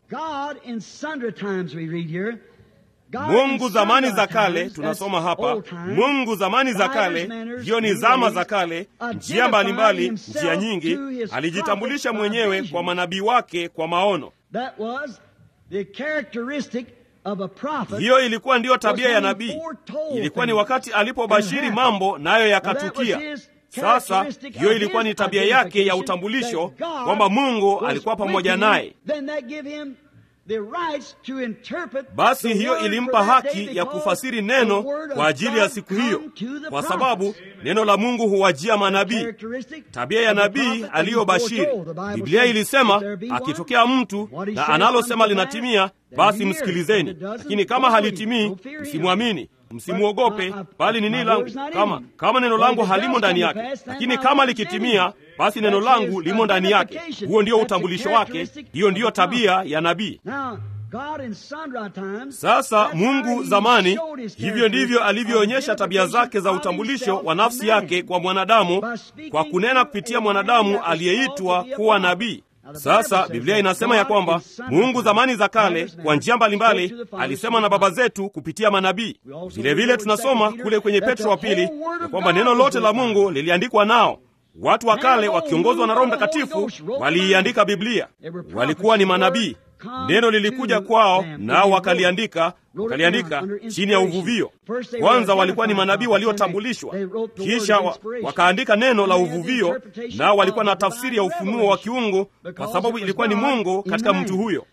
Mungu zamani za kale, tunasoma hapa, Mungu zamani za kale, hiyo ni zama za kale, njia mbalimbali, njia nyingi, alijitambulisha mwenyewe kwa manabii wake kwa maono. That was the characteristic of a prophet. Hiyo ilikuwa ndiyo tabia ya nabii. Ilikuwa ni wakati alipobashiri mambo nayo yakatukia. Sasa hiyo ilikuwa ni tabia yake ya utambulisho kwamba Mungu alikuwa pamoja naye. basi hiyo ilimpa haki ya kufasiri neno kwa ajili ya siku hiyo, kwa sababu neno la Mungu huwajia manabii. Tabia ya nabii aliyobashiri, Biblia ilisema akitokea mtu na analosema linatimia, basi msikilizeni, lakini kama halitimii, msimwamini msimwogope, bali nini langu kama kama neno langu halimo ndani yake, lakini kama likitimia, basi neno langu limo ndani yake. Huo ndio utambulisho wake, hiyo ndiyo tabia ya nabii. Sasa Mungu zamani, hivyo ndivyo alivyoonyesha tabia zake za utambulisho wa nafsi yake kwa mwanadamu, kwa kunena kupitia mwanadamu aliyeitwa kuwa nabii. Sasa Biblia inasema ya kwamba Mungu zamani za kale kwa njia mbalimbali alisema na baba zetu kupitia manabii. Vilevile tunasoma kule kwenye Petro wa pili ya kwamba neno lote la Mungu liliandikwa nao. Watu wa kale wakiongozwa na Roho Mtakatifu waliiandika Biblia, walikuwa ni manabii. Neno lilikuja kwao, nao wakaliandika wakaliandika chini ya uvuvio. Kwanza walikuwa ni manabii waliotambulishwa, kisha wa, wakaandika neno la uvuvio, nao walikuwa na tafsiri ya ufunuo wa kiungu, kwa sababu ilikuwa ni Mungu katika mtu huyo.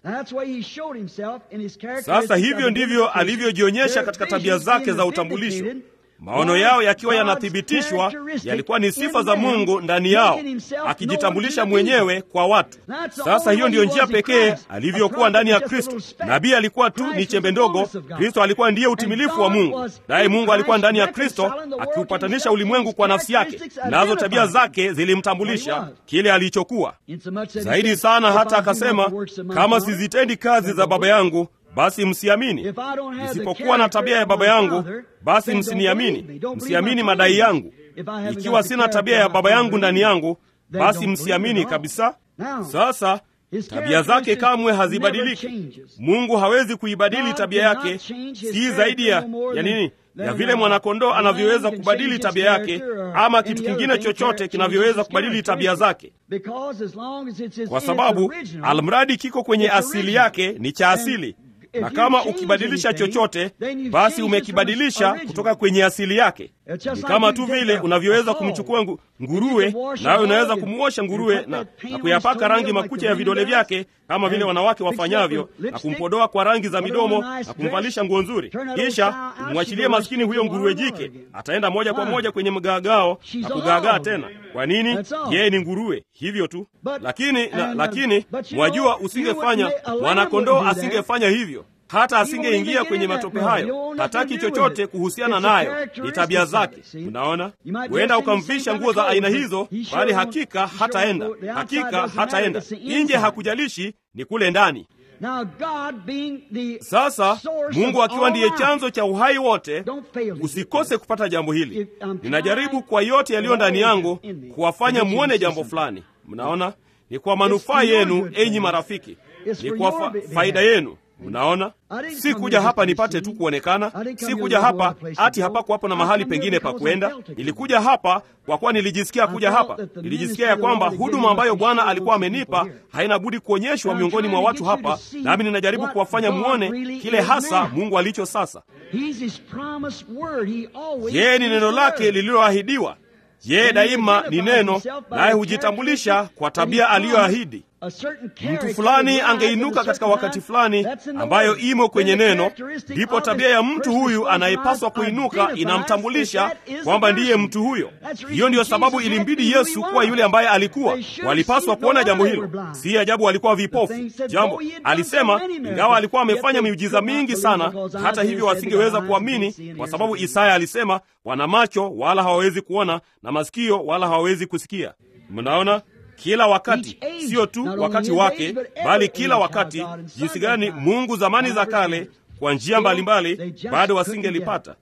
Sasa hivyo ndivyo alivyojionyesha katika tabia zake za utambulisho. Maono yao yakiwa yanathibitishwa, yalikuwa ni sifa za Mungu ndani yao, akijitambulisha mwenyewe kwa watu. Sasa hiyo ndiyo njia pekee alivyokuwa ndani ya Kristo. Nabii alikuwa tu ni chembe ndogo, Kristo alikuwa ndiye utimilifu wa Mungu, naye Mungu alikuwa ndani ya Kristo akiupatanisha ulimwengu kwa nafsi yake, nazo tabia zake zilimtambulisha kile alichokuwa zaidi sana, hata akasema, kama sizitendi kazi za Baba yangu basi msiamini. Nisipokuwa na tabia ya Baba yangu, basi msiniamini. Msiamini madai yangu. Ikiwa sina tabia ya Baba yangu ndani yangu, basi msiamini kabisa. Sasa tabia zake kamwe hazibadiliki. Mungu hawezi kuibadili tabia yake, si zaidi ya ya nini ya vile mwanakondoo anavyoweza kubadili tabia yake ama kitu kingine chochote kinavyoweza kubadili tabia zake, kwa sababu almradi kiko kwenye asili yake ni cha asili na kama ukibadilisha chochote basi umekibadilisha kutoka kwenye asili yake. Ni kama tu vile unavyoweza kumchukua ngu, nguruwe nawe unaweza kumwosha nguruwe na, na kuyapaka rangi makucha ya vidole vyake kama vile wanawake wafanyavyo, na kumpodoa kwa rangi za midomo na kumvalisha nguo nzuri, kisha umwachilie maskini huyo nguruwe jike, ataenda moja kwa moja kwenye mgaagao na kugaagaa tena. Kwa nini? Yeye ni nguruwe, hivyo tu. Lakini na, lakini mwajua, usingefanya mwanakondoo asingefanya hivyo hata asingeingia kwenye matope hayo. Hataki chochote kuhusiana nayo, ni tabia zake. Unaona, huenda ukamvisha nguo za aina hizo, bali hakika hataenda, hakika hataenda nje. Hakujalishi ni kule ndani. Sasa Mungu akiwa ndiye chanzo cha uhai wote, usikose kupata jambo hili. Ninajaribu kwa yote yaliyo ndani yangu kuwafanya muone jambo fulani. Mnaona, ni kwa manufaa yenu, enyi marafiki, ni kwa fa faida yenu. Mnaona, si kuja hapa nipate tu kuonekana, si kuja hapa ati hapako hapo na mahali pengine pa kwenda. Nilikuja hapa kwa kuwa nilijisikia kuja hapa, nilijisikia ya kwamba huduma ambayo Bwana alikuwa amenipa haina budi kuonyeshwa miongoni mwa watu hapa, nami ninajaribu kuwafanya muone kile hasa Mungu alicho sasa. Yeye ni neno lake lililoahidiwa. Yeye daima ni neno, naye hujitambulisha kwa tabia aliyoahidi. Mtu fulani angeinuka katika wakati fulani ambayo imo kwenye neno, ndipo tabia ya mtu huyu anayepaswa kuinuka inamtambulisha kwamba ndiye mtu huyo. Hiyo ndiyo sababu ilimbidi Yesu kuwa yule ambaye alikuwa. Walipaswa kuona jambo hilo, si ajabu walikuwa vipofu. Jambo alisema, ingawa alikuwa amefanya miujiza mingi sana, hata hivyo wasingeweza kuamini, kwa sababu Isaya alisema, wana macho wala hawawezi kuona na masikio wala hawawezi kusikia. Mnaona kila wakati, sio tu wakati wake, bali kila wakati. Jinsi gani Mungu zamani za kale kwa njia mbalimbali bado wasingelipata.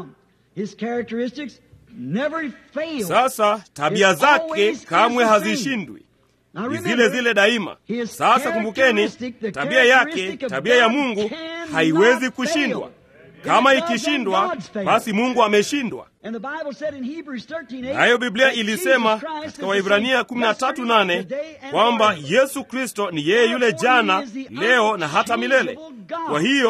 Sasa tabia zake kamwe hazishindwi, ni zile zile daima. Sasa kumbukeni, tabia yake, tabia ya Mungu haiwezi kushindwa. Kama ikishindwa, basi Mungu ameshindwa. Nayo Biblia ilisema katika Waibrania 13:8 kwamba Yesu Kristo ni yeye yule jana, leo na hata milele. Kwa hiyo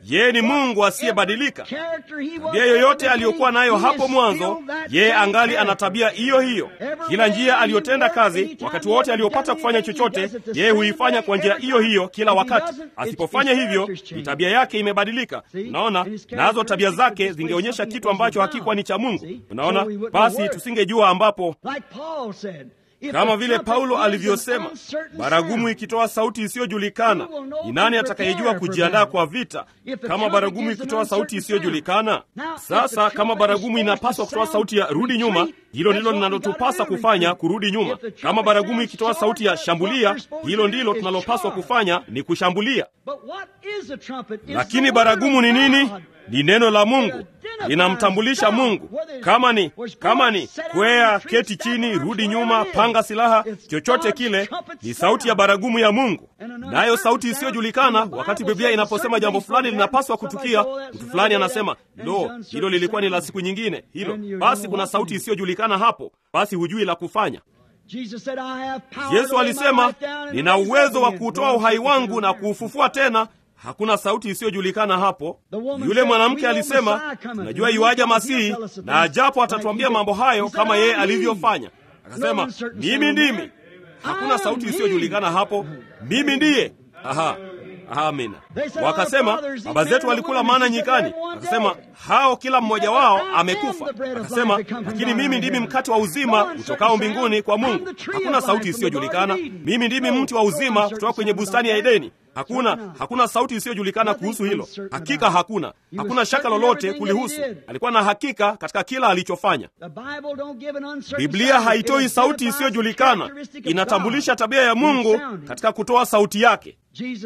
yeye ni Mungu asiyebadilika. Tabia yoyote aliyokuwa nayo hapo mwanzo, yeye angali ana tabia hiyo hiyo. Kila njia aliyotenda kazi, wakati wote aliyopata kufanya chochote, yeye huifanya kwa njia hiyo hiyo kila wakati. Asipofanya hivyo, ni tabia yake imebadilika. Unaona, nazo tabia zake zingeonyesha kitu ambacho hakikuwa ni cha Mungu. Unaona, basi tusingejua ambapo kama vile Paulo alivyosema, baragumu ikitoa sauti isiyojulikana, ni nani atakayejua kujiandaa kwa vita kama baragumu ikitoa sauti isiyojulikana? Sasa kama baragumu inapaswa kutoa sauti ya rudi nyuma, hilo ndilo linalotupasa kufanya, kurudi nyuma. Kama baragumu ikitoa sauti ya shambulia, hilo ndilo tunalopaswa kufanya, ni kushambulia. Lakini baragumu ni nini? Ni neno la Mungu, linamtambulisha Mungu. Kama ni kama ni kwea, keti chini, rudi nyuma, panga silaha, chochote kile, ni sauti ya baragumu ya Mungu. Nayo sauti isiyojulikana, wakati Biblia inaposema jambo fulani linapaswa kutukia, mtu fulani anasema lo, hilo lilikuwa ni la siku nyingine, hilo basi, kuna sauti isiyojulikana hapo, basi hujui la kufanya. Yesu alisema, nina uwezo wa kuutoa uhai wangu na kuufufua tena. Hakuna sauti isiyojulikana hapo. Yule mwanamke alisema, najua yuaja Masihi na ajapo atatuambia mambo hayo kama yeye alivyofanya. Akasema, mimi ndimi. Hakuna sauti isiyojulikana hapo, mimi ndiye. Aha. Amina. Wakasema baba zetu walikula mana nyikani. Akasema hao kila mmoja wao amekufa. Akasema lakini mimi ndimi mkate wa uzima utokao mbinguni kwa Mungu. Hakuna sauti isiyojulikana. Mimi ndimi mti wa uzima kutoka kwenye bustani ya Edeni. Hakuna, hakuna sauti isiyojulikana kuhusu hilo. Hakika hakuna, hakuna shaka lolote kulihusu. Alikuwa na hakika katika kila alichofanya. Biblia haitoi sauti isiyojulikana, inatambulisha tabia ya Mungu katika kutoa sauti yake.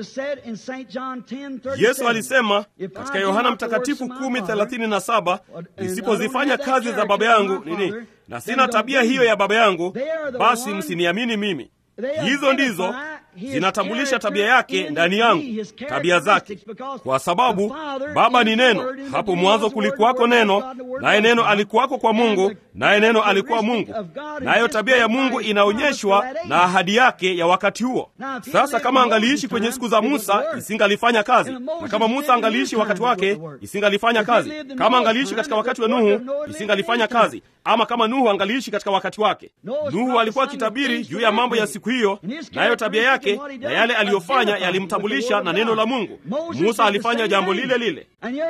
Yesu alisema katika Yohana Mtakatifu 10:37, nisipozifanya kazi za Baba yangu nini, na sina tabia hiyo ya Baba yangu, basi msiniamini mimi. Hizo ndizo zinatambulisha tabia yake ndani yangu, tabia zake, kwa sababu Baba ni Neno. Hapo mwanzo kulikuwako Neno, naye Neno alikuwako kwa Mungu, naye Neno alikuwa Mungu. Nayo tabia ya Mungu inaonyeshwa na ahadi yake ya wakati huo. Sasa kama angaliishi kwenye siku za Musa, isingalifanya kazi, na kama Musa angaliishi wakati wake, isingalifanya kazi. Kama angaliishi katika wakati wa Nuhu, isingalifanya kazi, ama kama Nuhu angaliishi katika wakati wake. Nuhu alikuwa akitabiri juu ya mambo ya siku hiyo, nayo tabia yake na yale aliyofanya yalimtambulisha na neno la Mungu. Musa alifanya jambo lile lile,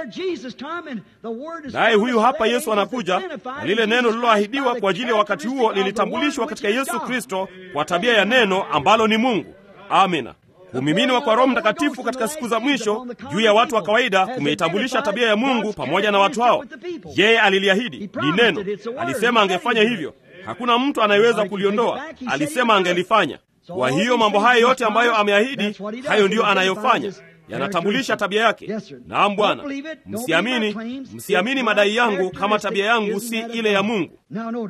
naye huyu hapa Yesu anakuja na lile neno lililoahidiwa kwa ajili ya wakati huo lilitambulishwa katika Yesu Kristo kwa tabia ya neno ambalo ni Mungu. Amina. Kumiminwa kwa Roho Mtakatifu katika siku za mwisho juu ya watu wa kawaida kumeitambulisha tabia ya Mungu pamoja na watu hao. Yeye aliliahidi, ni neno, alisema angefanya hivyo. Hakuna mtu anayeweza kuliondoa, alisema angelifanya. Kwa hiyo mambo haya yote ambayo ameahidi, hayo ndiyo anayofanya, yanatambulisha tabia yake. Naam Bwana, msiamini, msiamini madai yangu kama tabia yangu si ile ya Mungu.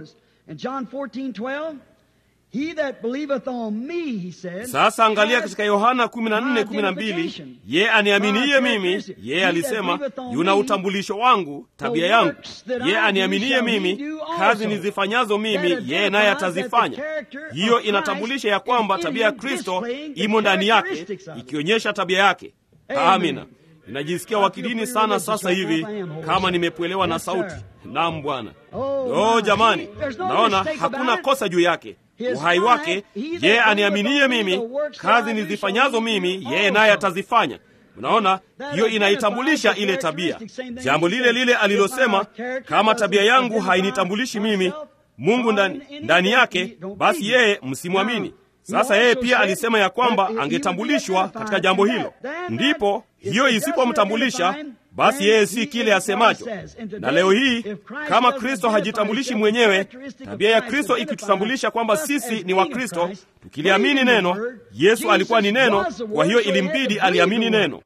Sasa angalia katika Yohana 14:12, ye aniaminiye mimi, yeye alisema, yuna utambulisho wangu, tabia yangu. Ye aniaminiye mimi, kazi nizifanyazo mimi, yeye naye atazifanya. Hiyo inatambulisha ya kwamba tabia ya Kristo imo ndani yake, ikionyesha tabia yake. Amina. Ninajisikia wakidini sana sasa hivi, kama nimepwelewa na sauti. Naam Bwana. Oh jamani, naona hakuna kosa juu yake uhai wake. Yeye aniaminiye mimi, kazi nizifanyazo mimi, yeye naye atazifanya. Unaona, hiyo inaitambulisha ile tabia, jambo lile lile alilosema, kama tabia yangu hainitambulishi mimi, Mungu ndani, ndani yake, basi yeye msimwamini. Sasa yeye pia alisema ya kwamba angetambulishwa katika jambo hilo. Ndipo hiyo isipomtambulisha basi yeye si kile asemacho. Na leo hii kama Kristo hajitambulishi mwenyewe, tabia ya Kristo ikitutambulisha kwamba sisi ni Wakristo, tukiliamini neno, Yesu alikuwa ni neno, kwa hiyo ilimbidi aliamini neno.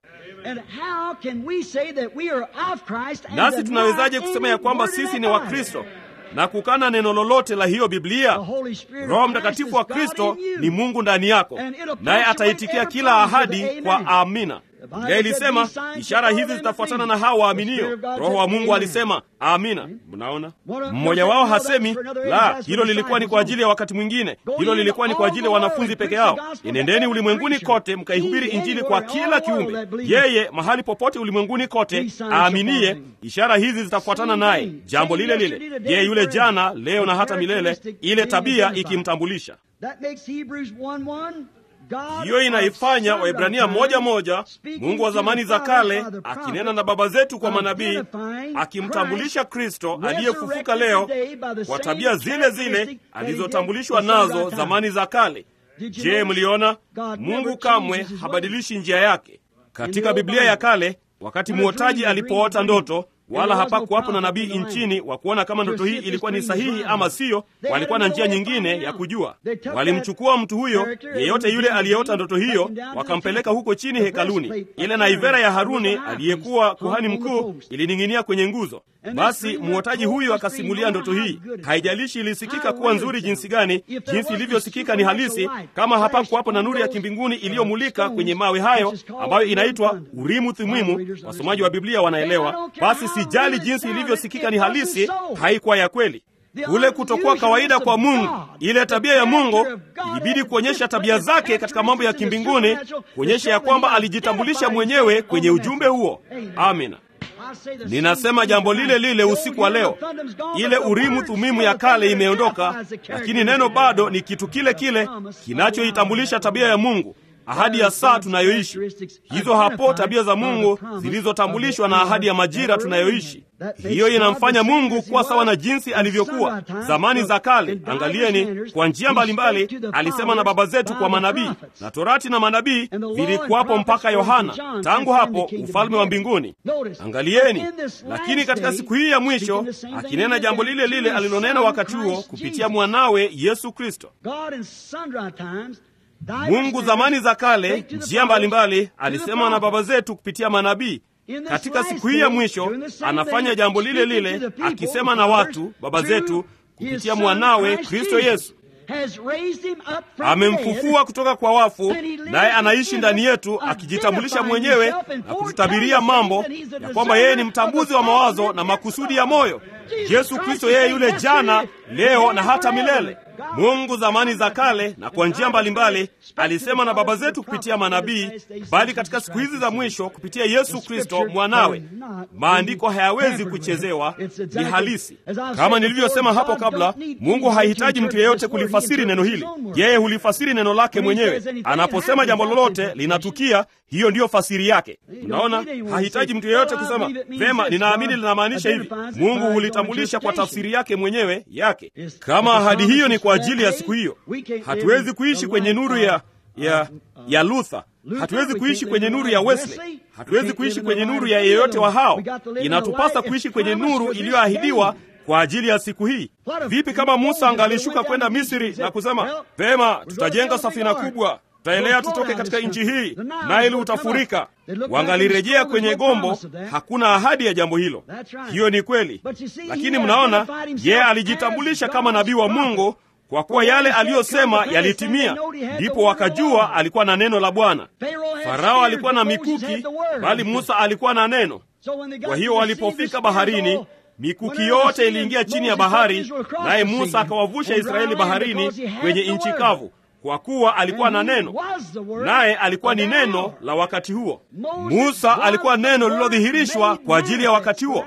Nasi tunawezaje kusema ya kwamba sisi ni Wakristo na kukana neno lolote la hiyo Biblia? Roho Mtakatifu wa Kristo ni Mungu ndani yako, naye ataitikia kila ahadi kwa amina. Biblia ilisema ishara hizi zitafuatana na hawa waaminio. Roho wa Mungu alisema amina. Mnaona, mmoja wao hasemi la, hilo lilikuwa ni kwa ajili ya wakati mwingine, hilo lilikuwa ni kwa ajili ya wanafunzi peke yao. Enendeni ulimwenguni kote mkaihubiri Injili kwa kila kiumbe. Yeye mahali popote ulimwenguni kote aaminiye, ishara hizi zitafuatana naye, jambo lile lile, yeye yule jana, leo na hata milele, ile tabia ikimtambulisha hiyo inaifanya Waibrania moja moja, Mungu wa zamani za kale akinena na baba zetu kwa manabii, akimtambulisha Kristo aliyefufuka leo kwa tabia zile zile alizotambulishwa nazo zamani za kale. Je, mliona? Mungu kamwe habadilishi njia yake. Katika Biblia ya kale, wakati mwotaji alipoota ndoto wala hapakuwapo na nabii nchini wa kuona kama ndoto hii ilikuwa ni sahihi ama siyo. Walikuwa na njia nyingine ya kujua. Walimchukua mtu huyo yeyote yule aliyeota ndoto hiyo, wakampeleka huko chini hekaluni. Ile naivera ya Haruni aliyekuwa kuhani mkuu ilining'inia kwenye nguzo. Basi mwotaji huyu akasimulia ndoto hii. Haijalishi ilisikika kuwa nzuri jinsi gani, jinsi ilivyosikika ni halisi, kama hapakuwapo na nuru ya kimbinguni iliyomulika kwenye mawe hayo ambayo inaitwa Urimu Thumimu. Wasomaji wa Biblia wanaelewa. Basi sijali jinsi ilivyosikika ni halisi, haikuwa ya kweli. Kule kutokuwa kawaida kwa Mungu, ile tabia ya Mungu ilibidi kuonyesha tabia zake katika mambo ya kimbinguni, kuonyesha ya kwamba alijitambulisha mwenyewe kwenye ujumbe huo. Amina. Ninasema jambo lile lile usiku wa leo. Ile Urimu Thumimu ya kale imeondoka, lakini neno bado ni kitu kile kile kinachoitambulisha tabia ya Mungu, ahadi ya saa tunayoishi. Hizo hapo tabia za Mungu zilizotambulishwa na ahadi ya majira tunayoishi. Hiyo inamfanya Mungu kuwa sawa na jinsi alivyokuwa zamani za kale. Angalieni, kwa njia mbalimbali alisema na baba zetu kwa manabii, na Torati na manabii vilikuwapo mpaka Yohana. Tangu hapo ufalme wa mbinguni. Angalieni, lakini katika siku hii ya mwisho akinena jambo lile lile alilonena wakati huo kupitia mwanawe Yesu Kristo. Mungu zamani za kale, njia mbalimbali, alisema na baba zetu kupitia manabii. Katika siku hii ya mwisho anafanya jambo lile lile, akisema na watu baba zetu kupitia mwanawe Kristo Yesu. Amemfufua kutoka kwa wafu, naye anaishi ndani yetu, akijitambulisha mwenyewe na kututabiria mambo ya kwamba yeye ni mtambuzi wa mawazo na makusudi ya moyo. Yesu Kristo, yeye yule jana, leo na hata milele. Mungu zamani za kale na kwa njia mbalimbali alisema na baba zetu kupitia manabii, bali katika siku hizi za mwisho kupitia Yesu Kristo mwanawe. Maandiko hayawezi kuchezewa, ni halisi. Kama nilivyosema hapo kabla, Mungu hahitaji mtu yeyote kulifasiri neno hili, yeye hulifasiri neno lake mwenyewe. Anaposema jambo lolote linatukia, hiyo ndiyo fasiri yake. Unaona, hahitaji mtu yeyote kusema vema, ninaamini linamaanisha hivi. Mungu hulitambulisha kwa tafsiri yake mwenyewe yake. Kama ahadi hiyo ni kwa ajili ya siku hiyo, hatuwezi kuishi kwenye nuru ya ya ya Luther, hatuwezi kuishi kwenye nuru ya Wesley, hatuwezi kuishi kwenye nuru ya yeyote wa hao. Inatupasa kuishi kwenye nuru iliyoahidiwa kwa ajili ya siku hii. Vipi kama Musa angalishuka kwenda Misri na kusema vema, tutajenga safina kubwa tutaelea tutoke katika nchi hii, Naili utafurika. Wangalirejea kwenye gombo. Hakuna ahadi ya jambo hilo. Hiyo ni kweli, lakini mnaona, yeye alijitambulisha kama nabii wa Mungu kwa kuwa yale aliyosema yalitimia. Ndipo wakajua alikuwa na neno la Bwana. Farao alikuwa na mikuki, bali Musa alikuwa na neno. Kwa hiyo walipofika baharini mikuki yote iliingia chini ya bahari, naye Musa akawavusha Israeli baharini kwenye nchi kavu kwa kuwa alikuwa na neno, naye alikuwa ni neno la wakati huo. Musa alikuwa neno lililodhihirishwa kwa ajili ya wakati huo.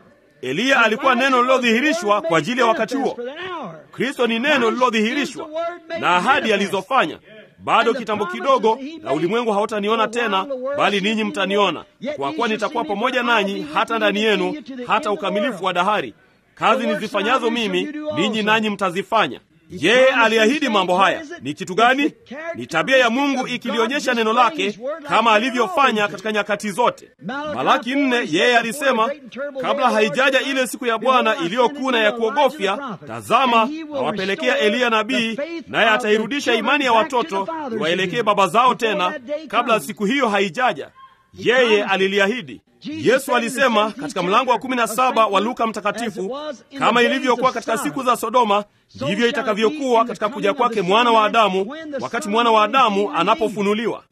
Eliya alikuwa neno lililodhihirishwa kwa ajili ya wakati huo. Kristo ni neno lililodhihirishwa na ahadi alizofanya. Bado kitambo kidogo, na ulimwengu hautaniona tena, bali ninyi mtaniona, kwa kuwa nitakuwa pamoja nanyi hata ndani yenu, hata ukamilifu wa dahari. Kazi nizifanyazo mimi, ninyi nanyi mtazifanya. Yeye aliahidi mambo haya. Ni kitu gani? Ni tabia ya Mungu ikilionyesha neno lake kama alivyofanya katika nyakati zote. Malaki nne, yeye alisema kabla haijaja ile siku ya Bwana iliyokuna ya kuogofya, tazama, nawapelekea Eliya nabii, naye atairudisha imani ya watoto iwaelekee baba zao tena, kabla siku hiyo haijaja. yeye aliliahidi. Yesu alisema katika mlango wa kumi na saba wa Luka Mtakatifu, kama ilivyokuwa katika siku za Sodoma, ndivyo itakavyokuwa katika kuja kwake mwana wa Adamu, wakati mwana wa Adamu anapofunuliwa.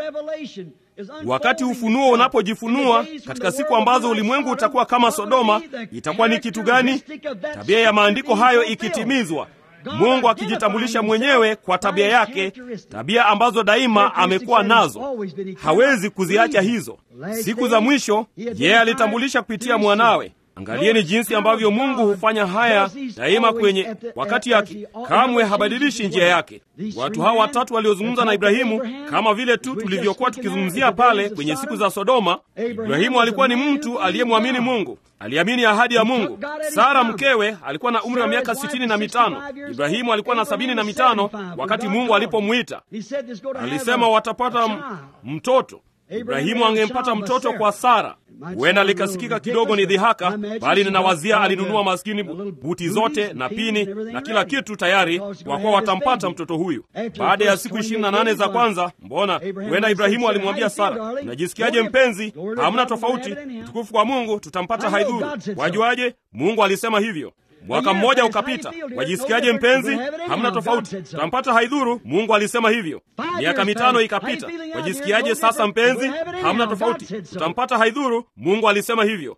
Wakati ufunuo unapojifunua katika siku ambazo ulimwengu utakuwa kama Sodoma, itakuwa ni kitu gani? Tabia ya maandiko hayo ikitimizwa, Mungu akijitambulisha mwenyewe kwa tabia yake, tabia ambazo daima amekuwa nazo, hawezi kuziacha hizo. Siku za mwisho yeye alitambulisha kupitia mwanawe. Angalieni jinsi ambavyo Mungu hufanya haya daima kwenye wakati yake, kamwe habadilishi njia yake. Watu hawa watatu waliozungumza na Ibrahimu, kama vile tu tulivyokuwa tukizungumzia pale kwenye siku za Sodoma. Ibrahimu alikuwa ni mtu aliyemwamini Mungu, aliamini ahadi ya Mungu. Sara mkewe alikuwa na umri wa miaka sitini na mitano. Ibrahimu alikuwa na sabini na mitano wakati Mungu alipomwita. Alisema watapata mtoto. Ibrahimu angempata mtoto kwa Sara. Huenda likasikika kidogo ni dhihaka, bali ninawazia alinunua maskini buti zote na pini na kila kitu tayari, kwa kuwa watampata mtoto huyu. Baada ya siku ishirini na nane za kwanza, mbona huenda Ibrahimu alimwambia Sara, unajisikiaje mpenzi? Hamna tofauti, utukufu kwa Mungu, tutampata haidhuru. Wajuaje? Mungu alisema hivyo. Mwaka mmoja ukapita, wajisikiaje mpenzi? Hamna tofauti, tutampata haidhuru. Mungu alisema hivyo. Miaka mitano ikapita, wajisikiaje sasa mpenzi? Hamna tofauti, tutampata haidhuru. Mungu alisema hivyo.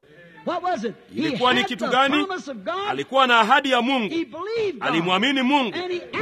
Ilikuwa ni kitu gani? Alikuwa na ahadi ya Mungu, alimwamini Mungu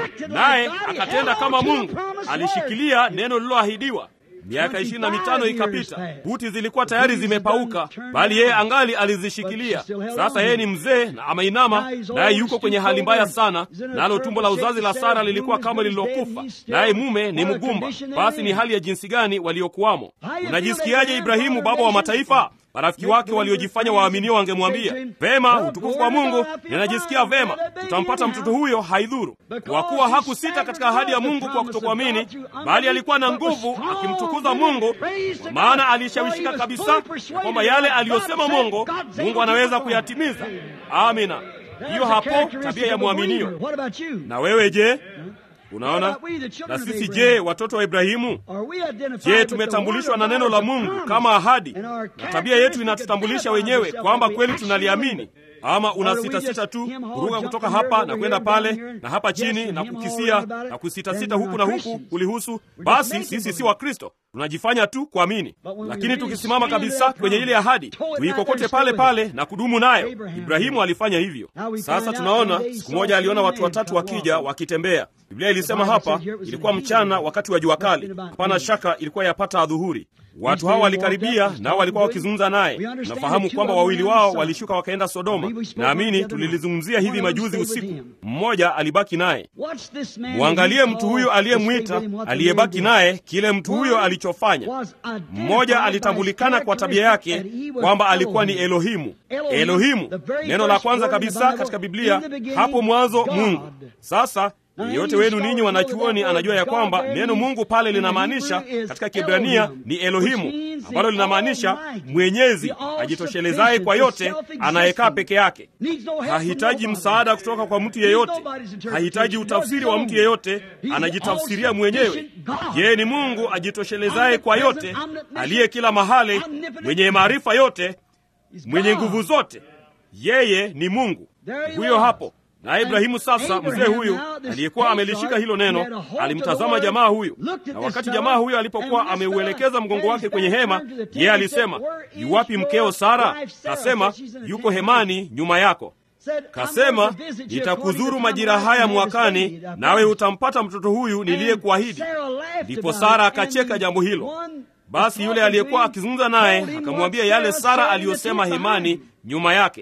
naye akatenda kama Mungu, alishikilia neno lililoahidiwa. Miaka ishirini na mitano ikapita, buti zilikuwa tayari zimepauka, bali yeye angali alizishikilia. Sasa yeye ni mzee na ameinama, naye yuko kwenye hali mbaya sana, nalo tumbo la uzazi la Sara lilikuwa kama lililokufa, naye mume ni mgumba. Basi ni hali ya jinsi gani waliokuwamo! Unajisikiaje Ibrahimu, baba wa mataifa? Marafiki wake waliojifanya waaminio wangemwambia vema, utukufu kwa Mungu, ninajisikia vema, tutampata mtoto huyo, haidhuru. Kwa kuwa hakusita katika ahadi ya Mungu kwa kutokuamini, bali alikuwa na nguvu akimtukuza Mungu, kwa maana alishawishika kabisa ya kwamba yale aliyosema Mungu, Mungu anaweza kuyatimiza. Amina. Hiyo hapo tabia ya mwaminio. Na wewe je? Unaona, na sisi je, watoto wa Ibrahimu? Je, tumetambulishwa na neno la Mungu kama ahadi, na tabia yetu inatutambulisha wenyewe kwamba kweli tunaliamini? Ama una sitasita tu kuruka kutoka hapa na kwenda pale na hapa chini na kukisia na kusitasita huku na huku kulihusu? Basi sisi si Wakristo, tunajifanya tu kuamini. Lakini tukisimama kabisa kwenye ile ahadi, tuikokote pale pale na kudumu nayo. Ibrahimu alifanya hivyo. Sasa tunaona siku moja aliona watu watatu wakija wakitembea. Biblia ilisema hapa ilikuwa mchana, wakati wa jua kali. Hapana shaka ilikuwa yapata adhuhuri. Watu hao walikaribia, nao walikuwa wakizungumza naye. Nafahamu kwamba wawili wao walishuka wakaenda Sodoma. Naamini tulilizungumzia hivi majuzi usiku. Mmoja alibaki naye. Mwangalie mtu huyo aliyemwita, aliyebaki naye, kile mtu huyo alichofanya. Mmoja alitambulikana kwa tabia yake kwamba alikuwa ni Elohimu. Elohimu, neno la kwanza kabisa katika Biblia, hapo mwanzo Mungu. Sasa yeyote wenu ninyi wanachuoni anajua ya kwamba neno Mungu pale linamaanisha katika Kiebrania ni Elohimu, ambalo linamaanisha mwenyezi, ajitoshelezaye kwa yote, anayekaa peke yake. Hahitaji msaada kutoka kwa mtu yeyote, hahitaji utafsiri wa mtu yeyote, anajitafsiria mwenyewe. Yeye ni Mungu ajitoshelezaye kwa yote, aliye kila mahali, mwenye maarifa yote, mwenye nguvu zote. Yeye ni Mungu huyo hapo na Ibrahimu sasa, mzee huyu aliyekuwa amelishika hilo neno, alimtazama jamaa huyu, na wakati jamaa huyu alipokuwa ameuelekeza mgongo wake kwenye hema, yeye alisema, yuwapi mkeo Sara? Kasema, yuko hemani nyuma yako. Kasema, nitakuzuru majira haya mwakani, nawe utampata mtoto huyu niliyekuahidi. Ndipo Sara akacheka jambo hilo. Basi yule aliyekuwa akizungumza naye akamwambia yale Sara aliyosema hemani nyuma yake.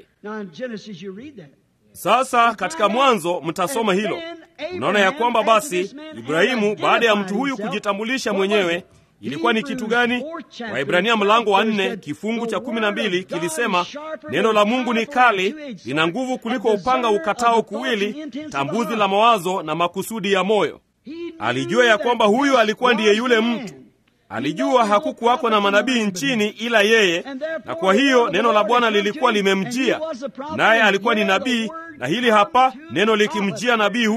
Sasa katika Mwanzo mtasoma hilo. Unaona ya kwamba basi Ibrahimu baada ya mtu huyu kujitambulisha mwenyewe ilikuwa ni kitu gani? Waibrania mlango wa nne kifungu cha kumi na mbili kilisema neno la Mungu ni kali, lina nguvu kuliko upanga ukatao kuwili, tambuzi la mawazo na makusudi ya moyo. Alijua ya kwamba huyu alikuwa ndiye yule mtu Alijua hakukuwako na manabii nchini ila yeye, na kwa hiyo neno la Bwana lilikuwa limemjia, naye alikuwa ni nabii, na hili hapa neno likimjia nabii huyo.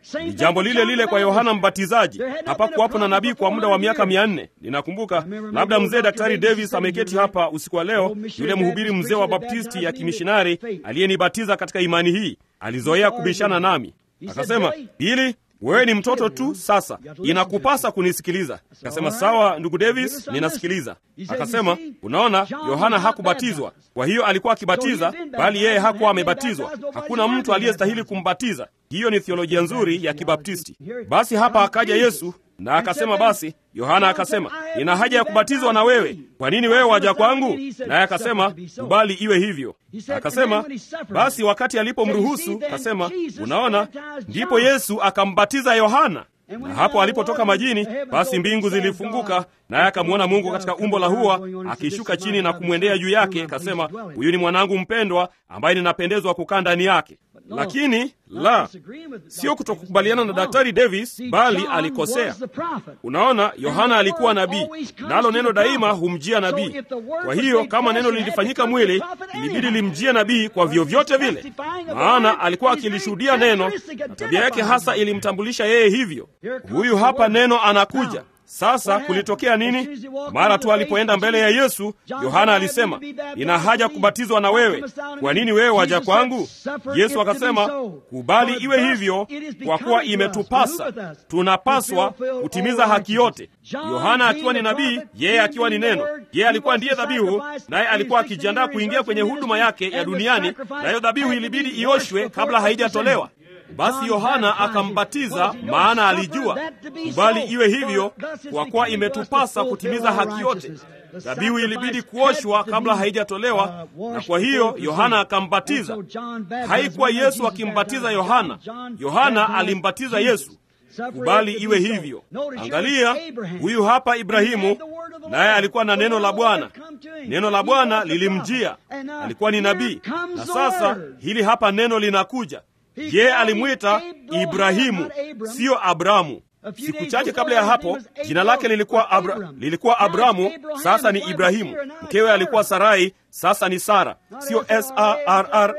Ni jambo lile lile kwa Yohana Mbatizaji. Hapakuwapo na nabii kwa muda wa miaka mia nne. Ninakumbuka labda mzee Daktari Davis ameketi hapa usiku wa leo, yule mhubiri mzee wa Baptisti ya kimishinari aliyenibatiza katika imani hii, alizoea kubishana nami akasema, Bili, wewe ni mtoto tu, sasa inakupasa kunisikiliza. Akasema, sawa ndugu Davis, ninasikiliza. Akasema, unaona, Yohana hakubatizwa, kwa hiyo alikuwa akibatiza, bali yeye hakuwa amebatizwa. Hakuna mtu aliyestahili kumbatiza. Hiyo ni theolojia nzuri ya Kibaptisti. Basi hapa akaja Yesu na akasema, basi Yohana akasema, nina haja ya kubatizwa na wewe, kwa nini wewe waja kwangu? Naye akasema, kubali iwe hivyo. Akasema, basi wakati alipomruhusu akasema, unaona, ndipo Yesu akambatiza Yohana na hapo alipotoka majini, basi mbingu zilifunguka, naye akamwona Mungu katika umbo la hua akishuka chini na kumwendea juu yake, akasema, huyu ni mwanangu mpendwa ambaye ninapendezwa kukaa ndani yake. Lakini la sio kutokukubaliana na Daktari Davis, bali alikosea. Unaona, Yohana alikuwa nabii, nalo neno daima humjia nabii. Kwa hiyo kama neno lilifanyika mwili, ilibidi limjie nabii kwa vyovyote vile, maana alikuwa akilishuhudia neno, na tabia yake hasa ilimtambulisha yeye hivyo. Huyu hapa neno anakuja sasa. Kulitokea nini? Mara tu alipoenda mbele ya Yesu, Yohana alisema, nina haja kubatizwa na wewe, kwa nini wewe waja kwangu? Yesu akasema, kubali iwe hivyo, kwa kuwa imetupasa, tunapaswa kutimiza haki yote. Yohana akiwa ni nabii, yeye akiwa ni neno. Yeye alikuwa ndiye dhabihu, naye alikuwa akijiandaa kuingia kwenye huduma yake ya duniani, na hiyo dhabihu ilibidi ioshwe kabla haijatolewa. Basi Yohana akambatiza, maana alijua kubali iwe hivyo, kwa kuwa imetupasa kutimiza haki yote. Dhabihu ilibidi kuoshwa kabla haijatolewa, na kwa hiyo Yohana akambatiza. Haikuwa Yesu akimbatiza Yohana, Yohana alimbatiza Yesu. Kubali iwe hivyo. Angalia, huyu hapa Ibrahimu, naye alikuwa na neno la Bwana. Neno la Bwana lilimjia, alikuwa ni nabii. Na sasa hili hapa neno linakuja yeye alimwita Ibrahimu, siyo Abramu. Siku chache kabla ya hapo jina lake lilikuwa Abra, lilikuwa Abramu, sasa ni Ibrahimu. Mkewe alikuwa Sarai, sasa ni Sara, siyo Sarra,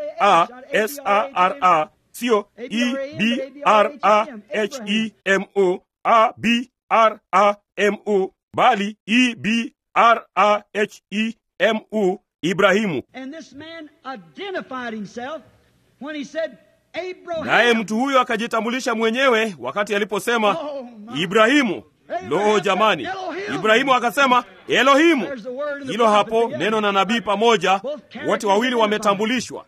Sarra, siyo Ebrahemu, Abramu, bali Ebrahemu, Ibrahimu. Naye mtu huyo akajitambulisha mwenyewe wakati aliposema Ibrahimu. Lo, jamani! Ibrahimu akasema Elohimu. Hilo hapo neno na nabii pamoja, wote wawili wametambulishwa.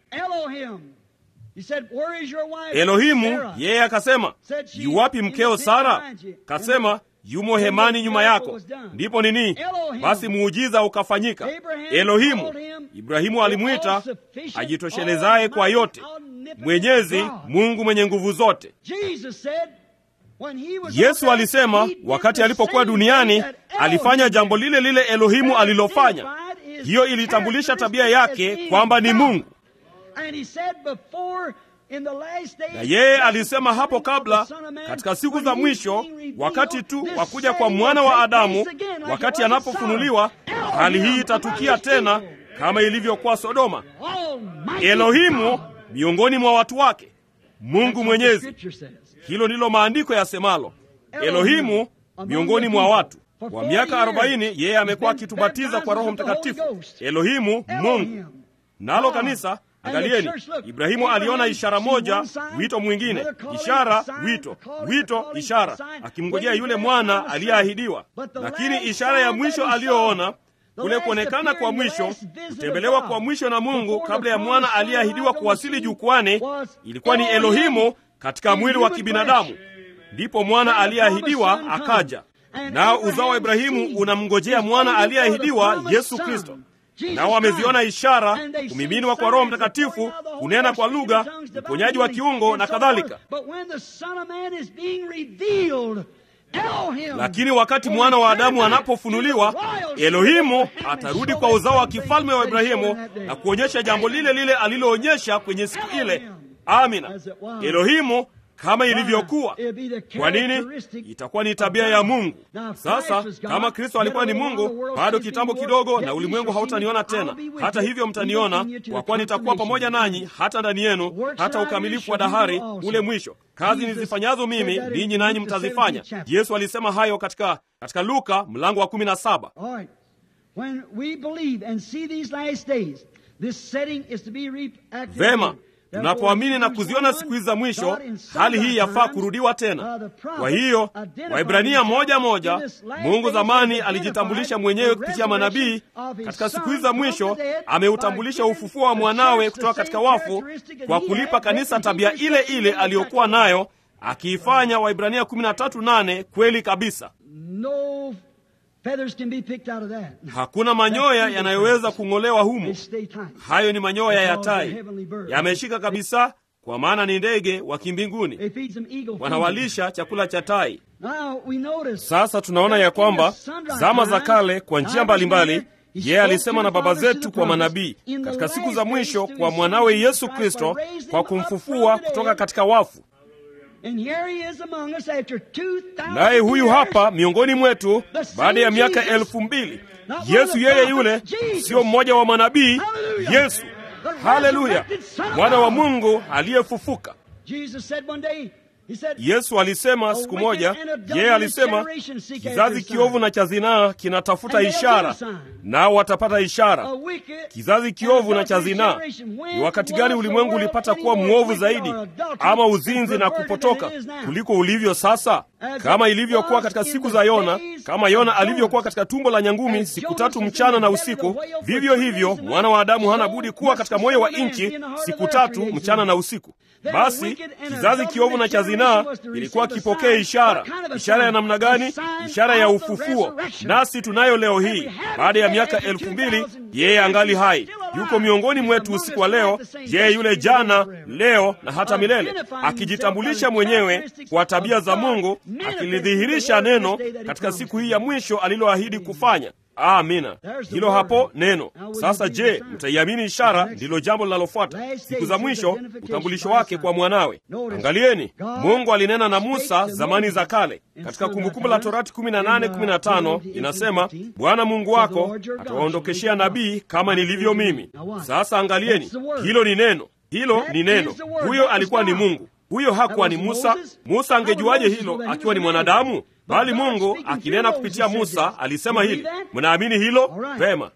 Elohimu, yeye akasema yuwapi mkeo Sara? Kasema yumo hemani nyuma yako. Ndipo nini? Basi muujiza ukafanyika. Elohimu, Ibrahimu alimwita ajitoshelezaye kwa yote, Mwenyezi Mungu mwenye nguvu zote. Yesu alisema wakati alipokuwa duniani alifanya jambo lile lile Elohimu alilofanya. Hiyo ilitambulisha tabia yake kwamba ni Mungu. Na yeye alisema hapo kabla, katika siku za mwisho, wakati tu wa kuja kwa mwana wa Adamu, wakati anapofunuliwa, hali hii itatukia tena kama ilivyokuwa Sodoma. Elohimu miongoni mwa watu wake, Mungu Mwenyezi. Hilo ndilo maandiko yasemalo, Elohimu miongoni mwa watu. Kwa miaka arobaini yeye amekuwa akitubatiza kwa Roho Mtakatifu. Elohimu, Mungu. Nalo kanisa Angalieni, Ibrahimu aliona ishara moja, wito mwingine, ishara, wito, wito, ishara, akimngojea yule mwana aliyeahidiwa. Lakini ishara ya mwisho aliyoona, kule kuonekana kwa mwisho, kutembelewa kwa mwisho na Mungu kabla ya mwana aliyeahidiwa kuwasili jukwani, ilikuwa ni Elohimu katika mwili wa kibinadamu. Ndipo mwana aliyeahidiwa akaja, nao uzao wa Ibrahimu unamngojea mwana aliyeahidiwa, Yesu Kristo nao wameziona ishara, kumiminwa kwa Roho Mtakatifu, kunena kwa lugha, uponyaji wa kiungo na kadhalika. Lakini wakati mwana wa Adamu anapofunuliwa, Elohimu atarudi kwa uzao wa kifalme wa Ibrahimu na kuonyesha jambo lile lile aliloonyesha kwenye siku ile. Amina. Elohimu kama ilivyokuwa. Kwa nini? Itakuwa ni tabia ya Mungu. Sasa kama Kristo alikuwa ni Mungu, bado kitambo kidogo na ulimwengu hautaniona tena. Hata hivyo mtaniona, kwa kuwa nitakuwa pamoja nanyi hata ndani yenu, hata ukamilifu wa dahari, ule mwisho. Kazi nizifanyazo mimi, ninyi nanyi mtazifanya. Yesu alisema hayo katika, katika Luka mlango wa kumi na saba. Vema, tunapoamini na kuziona siku hizi za mwisho, hali hii yafaa kurudiwa tena. Kwa hiyo Waibrania moja moja, Mungu zamani alijitambulisha mwenyewe kupitia manabii. Katika siku hizi za mwisho ameutambulisha ufufuo wa mwanawe kutoka katika wafu kwa kulipa kanisa tabia ile ile aliyokuwa nayo, akiifanya Waibrania 13:8 kweli kabisa. Hakuna manyoya yanayoweza kung'olewa humo. Hayo ni manyoya ya tai, yameshika kabisa, kwa maana ni ndege wa kimbinguni, wanawalisha chakula cha tai. Sasa tunaona ya kwamba zama za kale, kwa njia mbalimbali, yeye alisema na baba zetu kwa manabii, katika siku za mwisho kwa mwanawe Yesu Kristo, kwa kumfufua kutoka katika wafu. Naye huyu hapa miongoni mwetu baada ya miaka elfu mbili. Yesu yeye yule, sio mmoja wa manabii. Yesu, haleluya, mwana wa Mungu aliyefufuka. Yesu alisema siku moja, yeye alisema kizazi kiovu na cha zinaa kinatafuta ishara, nao watapata ishara. Kizazi kiovu na cha zinaa. Ni wakati gani ulimwengu ulipata kuwa mwovu zaidi, ama uzinzi na kupotoka kuliko ulivyo sasa? Kama ilivyokuwa katika siku za Yona, kama Yona alivyokuwa katika tumbo la nyangumi siku tatu mchana na usiku, vivyo hivyo mwana wa Adamu hana budi kuwa katika moyo wa nchi siku tatu mchana na usiku. Basi kizazi kiovu na cha zinaa ilikuwa kipokea ishara. Ishara ya namna gani? Ishara ya ufufuo. Nasi tunayo leo hii, baada ya miaka elfu mbili. Yeye angali hai, yuko miongoni mwetu usiku wa leo. Yeye yule jana, leo na hata milele, akijitambulisha mwenyewe kwa tabia za Mungu, akilidhihirisha neno katika siku hii ya mwisho aliloahidi kufanya. Amina, hilo hapo neno. Sasa je, mtaiamini ishara? Ndilo jambo linalofuata. Siku za mwisho, utambulisho wake kwa mwanawe. Angalieni, Mungu alinena na Musa zamani za kale. Katika Kumbukumbu la Torati 18:15 inasema, Bwana Mungu wako atawaondokeshea nabii kama nilivyo mimi. Sasa angalieni, hilo ni neno, hilo ni neno. Huyo alikuwa ni Mungu, huyo hakuwa ni Musa. Musa angejuaje hilo akiwa ni mwanadamu? Bali Mungu akinena kupitia Musa alisema hili. Mnaamini hilo? Vema.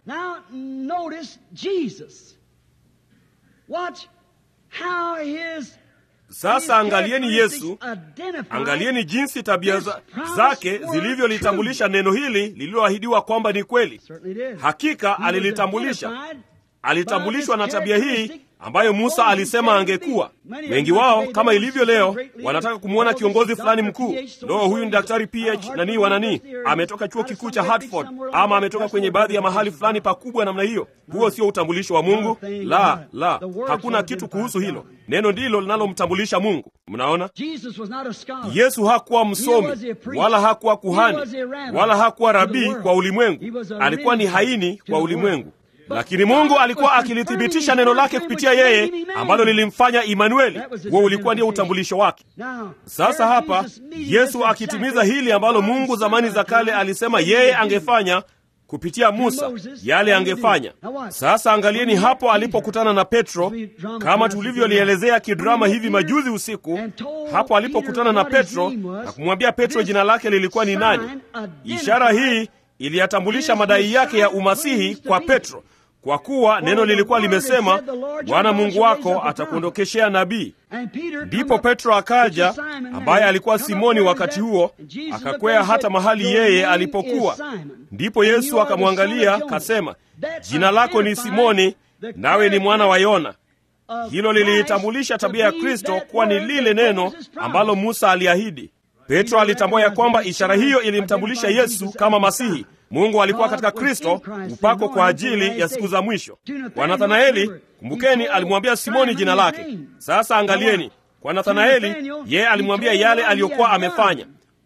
Sasa angalieni Yesu, angalieni jinsi tabia za, zake zilivyolitambulisha neno hili lililoahidiwa kwamba ni kweli. Hakika alilitambulisha, alitambulishwa na tabia hii ambayo Musa alisema angekuwa. Wengi wao kama ilivyo leo wanataka kumwona kiongozi fulani mkuu. Lo, huyu ni daktari PH nanii wananii, ametoka chuo kikuu cha Hartford ama ametoka kwenye baadhi ya mahali fulani pakubwa namna hiyo. Huo sio utambulisho wa Mungu. La, la, hakuna kitu kuhusu hilo. Neno ndilo linalomtambulisha Mungu. Mnaona, Yesu hakuwa msomi wala hakuwa kuhani wala hakuwa rabii kwa ulimwengu. Alikuwa ni haini kwa ulimwengu lakini Mungu alikuwa akilithibitisha neno lake kupitia yeye, ambalo lilimfanya Imanueli. Huo ulikuwa ndio utambulisho wake. Sasa hapa Yesu akitimiza hili ambalo Mungu zamani za kale alisema yeye angefanya kupitia Musa, yale angefanya. Sasa angalieni hapo alipokutana na Petro, kama tulivyolielezea kidrama hivi majuzi usiku. Hapo alipokutana na Petro na kumwambia Petro jina lake lilikuwa ni nani. Ishara hii iliyatambulisha madai yake ya umasihi kwa Petro kwa kuwa neno lilikuwa limesema, Bwana Mungu wako atakuondokeshea nabii. Ndipo Petro akaja, ambaye alikuwa Simoni wakati huo, akakwea hata mahali yeye alipokuwa. Ndipo Yesu akamwangalia kasema, jina lako ni Simoni, nawe ni mwana wa Yona. Hilo liliitambulisha tabia ya Kristo kuwa ni lile neno ambalo Musa aliahidi. Petro alitambua ya kwamba ishara hiyo ilimtambulisha Yesu kama Masihi. Mungu alikuwa katika Kristo upako kwa ajili ya siku za mwisho. Kwa Nathanaeli, kumbukeni, alimwambia Simoni jina lake. Sasa angalieni, kwa Nathanaeli, yeye alimwambia yale aliyokuwa amefanya.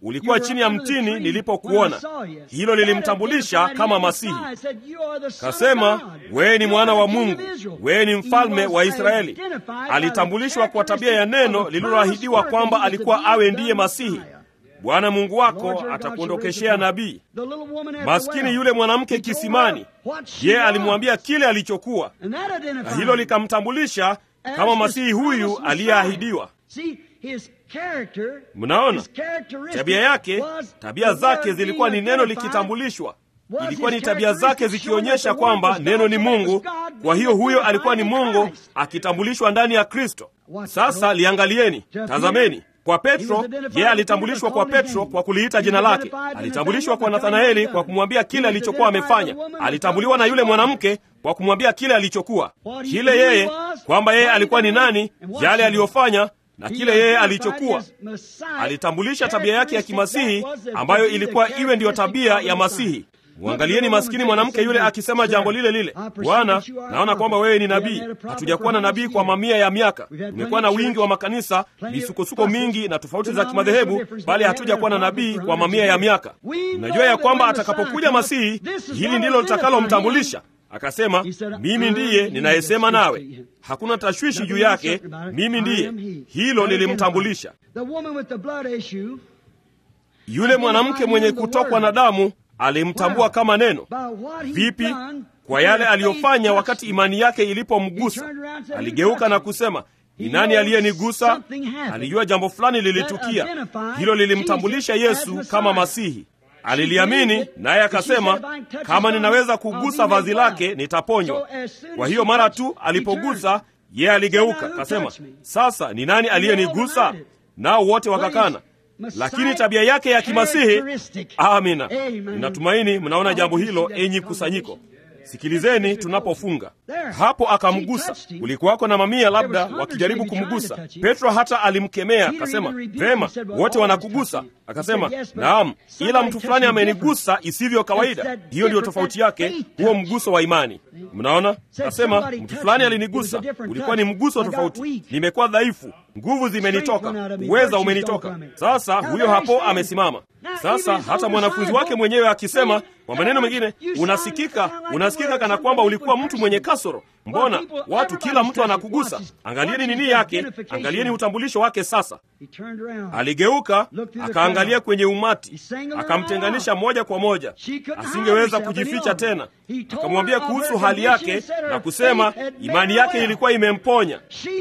ulikuwa chini ya mtini nilipokuona. Hilo lilimtambulisha kama Masihi. Kasema, wewe ni mwana wa Mungu, wewe ni mfalme wa Israeli. Alitambulishwa kwa tabia ya neno lililoahidiwa kwamba alikuwa awe ndiye Masihi. Bwana Mungu wako atakuondokeshea nabii. Maskini yule mwanamke kisimani, je, alimwambia kile alichokuwa, na hilo likamtambulisha kama Masihi huyu aliyeahidiwa. Mnaona tabia yake, tabia zake zilikuwa ni neno likitambulishwa. Ilikuwa ni tabia zake zikionyesha kwamba neno ni Mungu. Kwa hiyo huyo alikuwa ni Mungu akitambulishwa ndani ya Kristo. Sasa liangalieni, tazameni kwa Petro, yeye alitambulishwa kwa Petro kwa kuliita jina lake. Alitambulishwa kwa Nathanaeli kwa kumwambia kile alichokuwa amefanya. Alitambuliwa na yule mwanamke kwa kumwambia kile alichokuwa, kile yeye, kwamba yeye alikuwa ni nani, yale aliyofanya na kile yeye alichokuwa. Alitambulisha tabia yake ya kimasihi ambayo ilikuwa iwe ndiyo tabia ya Masihi. Mwangalieni maskini mwanamke yule akisema jambo lile lile, Bwana, naona kwamba wewe ni nabii. Hatujakuwa na nabii kwa mamia ya miaka. Tumekuwa na wingi wa makanisa, misukosuko mingi na tofauti za kimadhehebu, bali hatujakuwa na nabii kwa mamia ya miaka. Unajua ya kwamba atakapokuja Masihi, hili ndilo litakalomtambulisha. Akasema, mimi ndiye ninayesema nawe, hakuna tashwishi juu yake, mimi ndiye. Hilo lilimtambulisha. Yule mwanamke mwenye kutokwa na damu alimtambua kama neno. Vipi? Kwa yale aliyofanya wakati imani yake ilipomgusa. Aligeuka na kusema, ni nani aliyenigusa? Alijua jambo fulani lilitukia. Hilo lilimtambulisha Yesu kama Masihi. Aliliamini, naye akasema, kama ninaweza kugusa vazi lake nitaponywa. Kwa hiyo mara tu alipogusa, yeye aligeuka akasema, sasa ni nani aliyenigusa? Nao wote wakakana lakini tabia yake ya kimasihi. Amina, ninatumaini mnaona jambo hilo, enyi kusanyiko. Sikilizeni tunapofunga hapo. Akamgusa, kulikuwako na mamia labda wakijaribu kumgusa. Petro hata alimkemea akasema, vema, wote wanakugusa. Akasema, naam, ila mtu fulani amenigusa isivyo kawaida. Hiyo ndiyo tofauti yake, huo mguso wa imani. Mnaona, akasema mtu fulani alinigusa. Ulikuwa ni mguso tofauti, nimekuwa dhaifu, nguvu zimenitoka, uweza umenitoka. Sasa huyo hapo amesimama. Sasa hata mwanafunzi wake mwenyewe akisema, kwa maneno mengine, unasikika unasikika kana kwamba ulikuwa mtu mwenye kasoro. Mbona watu, kila mtu anakugusa? Angalieni nini yake, angalieni utambulisho wake. Sasa aligeuka akaangalia kwenye umati, akamtenganisha moja kwa moja, asingeweza kujificha tena. Akamwambia kuhusu hali yake na kusema imani yake ilikuwa imemponya.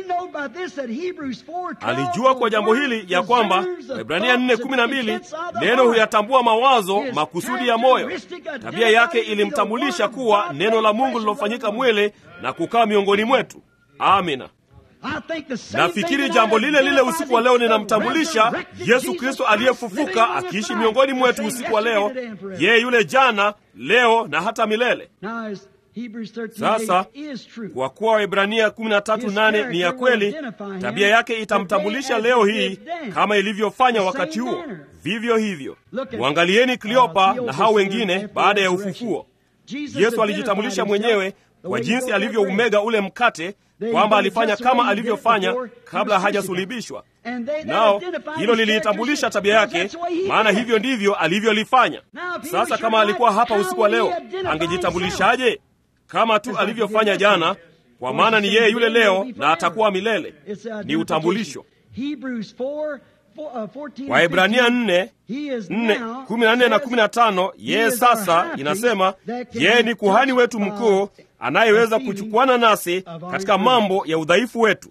Alijua kwa jambo hili ya kwamba Waebrania 4:12 neno huyatambua mawazo makusudi ya moyo. Tabia yake ilimtambulisha kuwa neno la Mungu lilofanyika mwili na kukaa miongoni mwetu. Amina. Nafikiri jambo lile lile usiku wa leo linamtambulisha Yesu Kristo aliyefufuka akiishi miongoni mwetu usiku wa leo, yeye yule jana, leo na hata milele. Sasa kwa kuwa Waebrania 13:8 ni ya kweli, tabia yake itamtambulisha leo hii kama ilivyofanya wakati huo. Vivyo hivyo, mwangalieni Kleopa na hao wengine baada ya ufufuo. Yesu alijitambulisha mwenyewe kwa jinsi alivyoumega ule mkate kwamba alifanya kama alivyofanya kabla hajasulibishwa. Nao hilo liliitambulisha tabia yake, maana hivyo ndivyo alivyolifanya. Sasa kama alikuwa hapa usiku wa leo, angejitambulishaje? Kama tu alivyofanya jana, kwa maana ni yeye yule leo na atakuwa milele. Ni utambulisho. Waebrania 4 14 na 15, yeye sasa inasema yeye ni kuhani wetu mkuu anayeweza kuchukuana nasi katika mambo ya udhaifu wetu.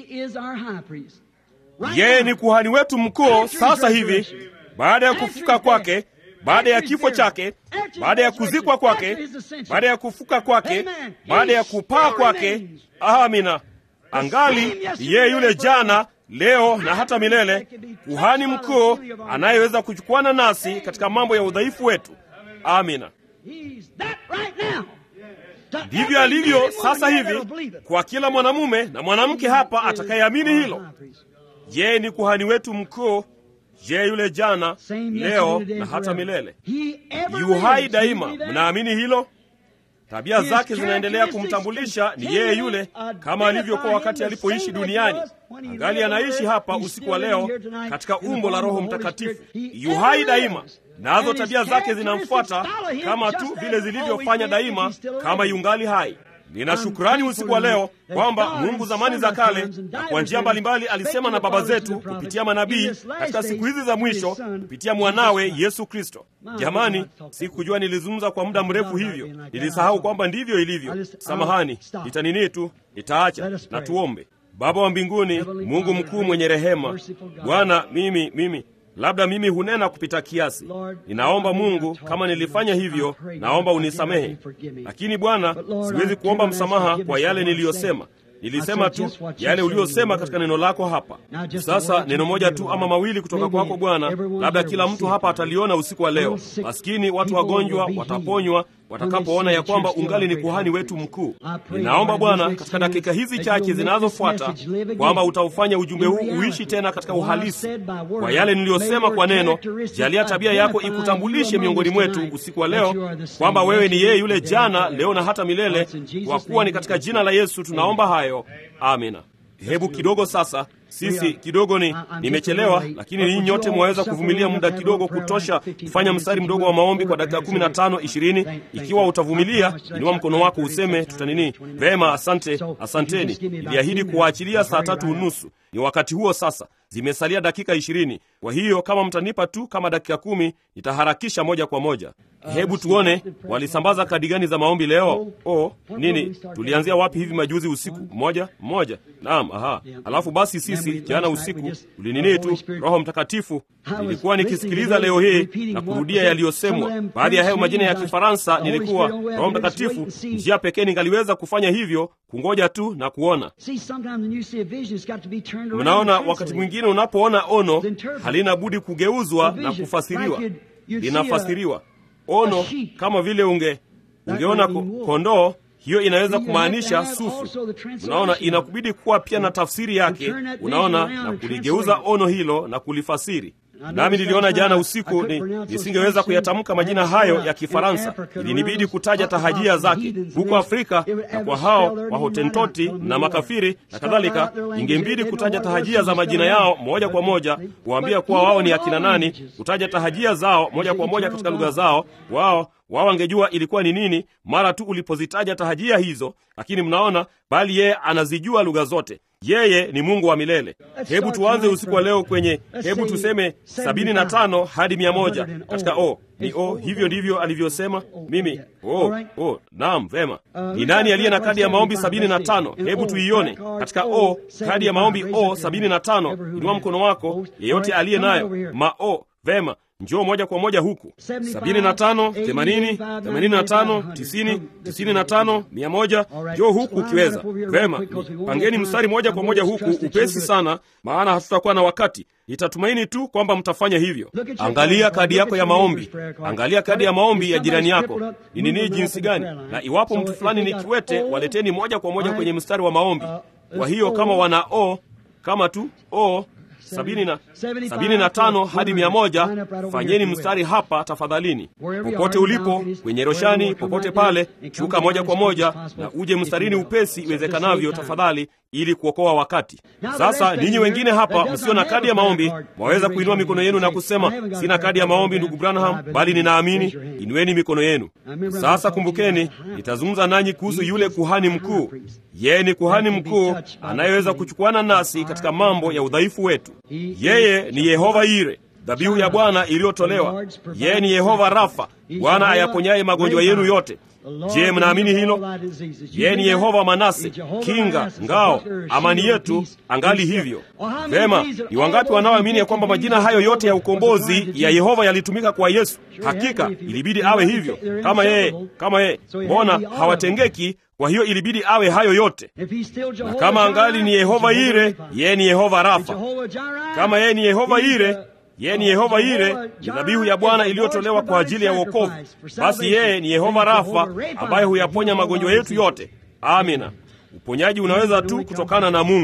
Yeye ni kuhani wetu mkuu sasa hivi, baada ya kufufuka kwake, baada ya kifo chake, baada ya kuzikwa kwake, baada ya kufuka kwake, baada ya kupaa kwake. Amina, angali yeye yule jana leo na hata milele, kuhani mkuu anayeweza kuchukuana nasi katika mambo ya udhaifu wetu. Amina. Ndivyo alivyo sasa hivi kwa kila mwanamume na mwanamke hapa atakayeamini hilo. Yeye ni kuhani wetu mkuu, yeye yule jana, leo na hata milele, yu hai daima. Mnaamini hilo? tabia zake zinaendelea kumtambulisha ni yeye yule, kama alivyokuwa wakati alipoishi duniani. Angali anaishi hapa usiku wa leo katika umbo la Roho Mtakatifu, yuhai daima, nazo tabia zake zinamfuata kama tu vile zilivyofanya daima, kama yungali hai. Nina shukrani usiku wa leo kwamba Mungu zamani za kale na kwa njia mbalimbali alisema na baba zetu kupitia manabii katika siku hizi za mwisho kupitia mwanawe Yesu Kristo. Jamani, sikujua nilizungumza kwa muda mrefu hivyo, nilisahau kwamba ndivyo ilivyo. Samahani, nitanini tu, nitaacha na tuombe. Baba wa mbinguni, Mungu mkuu mwenye rehema, Bwana, mimi mimi labda mimi hunena kupita kiasi. Ninaomba Mungu, kama nilifanya hivyo, naomba unisamehe. Lakini Bwana, siwezi kuomba msamaha kwa yale niliyosema. Nilisema tu yale uliyosema katika neno lako hapa. Sasa neno moja tu ama mawili kutoka kwako Bwana, labda kila mtu hapa ataliona usiku wa leo. Maskini watu wagonjwa wataponywa watakapoona ya kwamba ungali ni kuhani wetu mkuu. Ninaomba Bwana, katika dakika hizi chache zinazofuata, kwamba utaufanya ujumbe huu uishi tena katika uhalisi kwa yale niliyosema kwa neno. Jalia tabia yako ikutambulishe miongoni mwetu usiku wa leo, kwamba wewe ni yeye yule jana, leo na hata milele, kwa kuwa ni katika jina la Yesu tunaomba hayo, amina. Hebu kidogo sasa sisi kidogo ni nimechelewa, lakini ninyi nyote mwaweza kuvumilia muda kidogo kutosha kufanya mstari mdogo wa maombi kwa dakika kumi na tano ishirini. Ikiwa utavumilia, inua mkono wako useme tutanini. Vema, asante, asanteni. Niliahidi kuwaachilia saa tatu unusu. Ni wakati huo sasa, zimesalia dakika ishirini. Kwa hiyo kama mtanipa tu kama dakika kumi, nitaharakisha moja kwa moja. Hebu tuone walisambaza kadi gani za maombi leo. Oh, nini, tulianzia wapi hivi majuzi usiku? Moja moja. Naam, aha. Alafu basi sisi jana usiku tulinini tu, Roho Mtakatifu. Nilikuwa nikisikiliza leo hii na kurudia yaliyosemwa. Baadhi ya hayo majina ya Kifaransa nilikuwa Roho Mtakatifu, njia pekee ningaliweza kufanya hivyo kungoja tu na kuona. Mnaona, wakati mwingine unapoona ono halina budi kugeuzwa na kufasiriwa, linafasiriwa ono kama vile unge ungeona kondoo, hiyo inaweza kumaanisha sufu. Unaona, inakubidi kuwa pia na tafsiri yake, unaona, na kuligeuza ono hilo na kulifasiri. Nami niliona jana usiku ni nisingeweza kuyatamka majina hayo ya Kifaransa, ilinibidi kutaja tahajia zake huko Afrika, na kwa hao Wahotentoti na makafiri na kadhalika, ingembidi kutaja tahajia za majina yao moja kwa moja, kuwaambia kuwa wao ni akina nani, kutaja tahajia zao moja kwa moja katika lugha zao. Wao wao wangejua ilikuwa ni nini mara tu ulipozitaja tahajia hizo, lakini mnaona, bali yeye anazijua lugha zote. Yeye ni Mungu wa milele. Hebu tuanze usiku wa leo kwenye, hebu tuseme sabini na tano hadi mia moja katika o ni o. Hivyo ndivyo alivyosema mimi. O, o, naam, vema. Ni nani aliye na kadi ya maombi sabini na tano? Hebu tuione katika o, kadi ya maombi o sabini na tano. Inua mkono wako, yeyote aliye nayo ma o. Vema, njoo moja kwa moja huku. sabini na tano, themanini, themanini na tano, tisini, tisini na tano, mia moja. Njoo huku ukiweza. Vema, pangeni mstari moja kwa moja huku upesi sana, maana hatutakuwa na wakati. Nitatumaini tu kwamba mtafanya hivyo. Angalia kadi yako ya maombi, angalia kadi ya maombi ya jirani yako ni nini, jinsi gani, na iwapo mtu fulani ni kiwete, waleteni moja kwa moja kwenye mstari wa maombi. Kwa hiyo kama wana o kama tu o sabini na, sabini na tano hadi mia moja. Fanyeni mstari hapa tafadhalini, popote ulipo kwenye roshani, popote pale, shuka moja kwa moja na uje mstarini upesi iwezekanavyo, tafadhali, ili kuokoa wakati. Sasa ninyi wengine hapa msio na kadi ya maombi, mwaweza kuinua mikono yenu na kusema, sina kadi ya maombi ndugu Branham, bali ninaamini. Inueni mikono yenu sasa. Kumbukeni, nitazungumza nanyi kuhusu yule kuhani mkuu. Yeye ni kuhani mkuu anayeweza kuchukuana nasi katika mambo ya udhaifu wetu. Yeye ni Yehova Ire, dhabihu ya Bwana iliyotolewa. Yeye ni Yehova Rafa, Bwana ayaponyaye magonjwa yenu yote. Je, mnaamini hilo? Yeye ni Yehova Manase, kinga, ngao, amani yetu, angali hivyo. Vema, ni wangapi wanaoamini ya kwamba majina hayo yote ya ukombozi ya Yehova yalitumika kwa Yesu? Hakika ilibidi awe hivyo, kama yeye, kama yeye. Mbona hawatengeki? Kwa hiyo ilibidi awe hayo yote. Na kama angali ni Yehova Ire, yeye ni Yehova Rafa. Kama yeye ni Yehova Ire, yeye ni Yehova Ire, ni dhabihu ya Bwana iliyotolewa kwa ajili ya wokovu. Basi yeye ni Yehova Rafa, ambaye huyaponya magonjwa yetu yote. Amina. Uponyaji unaweza tu kutokana na Mungu.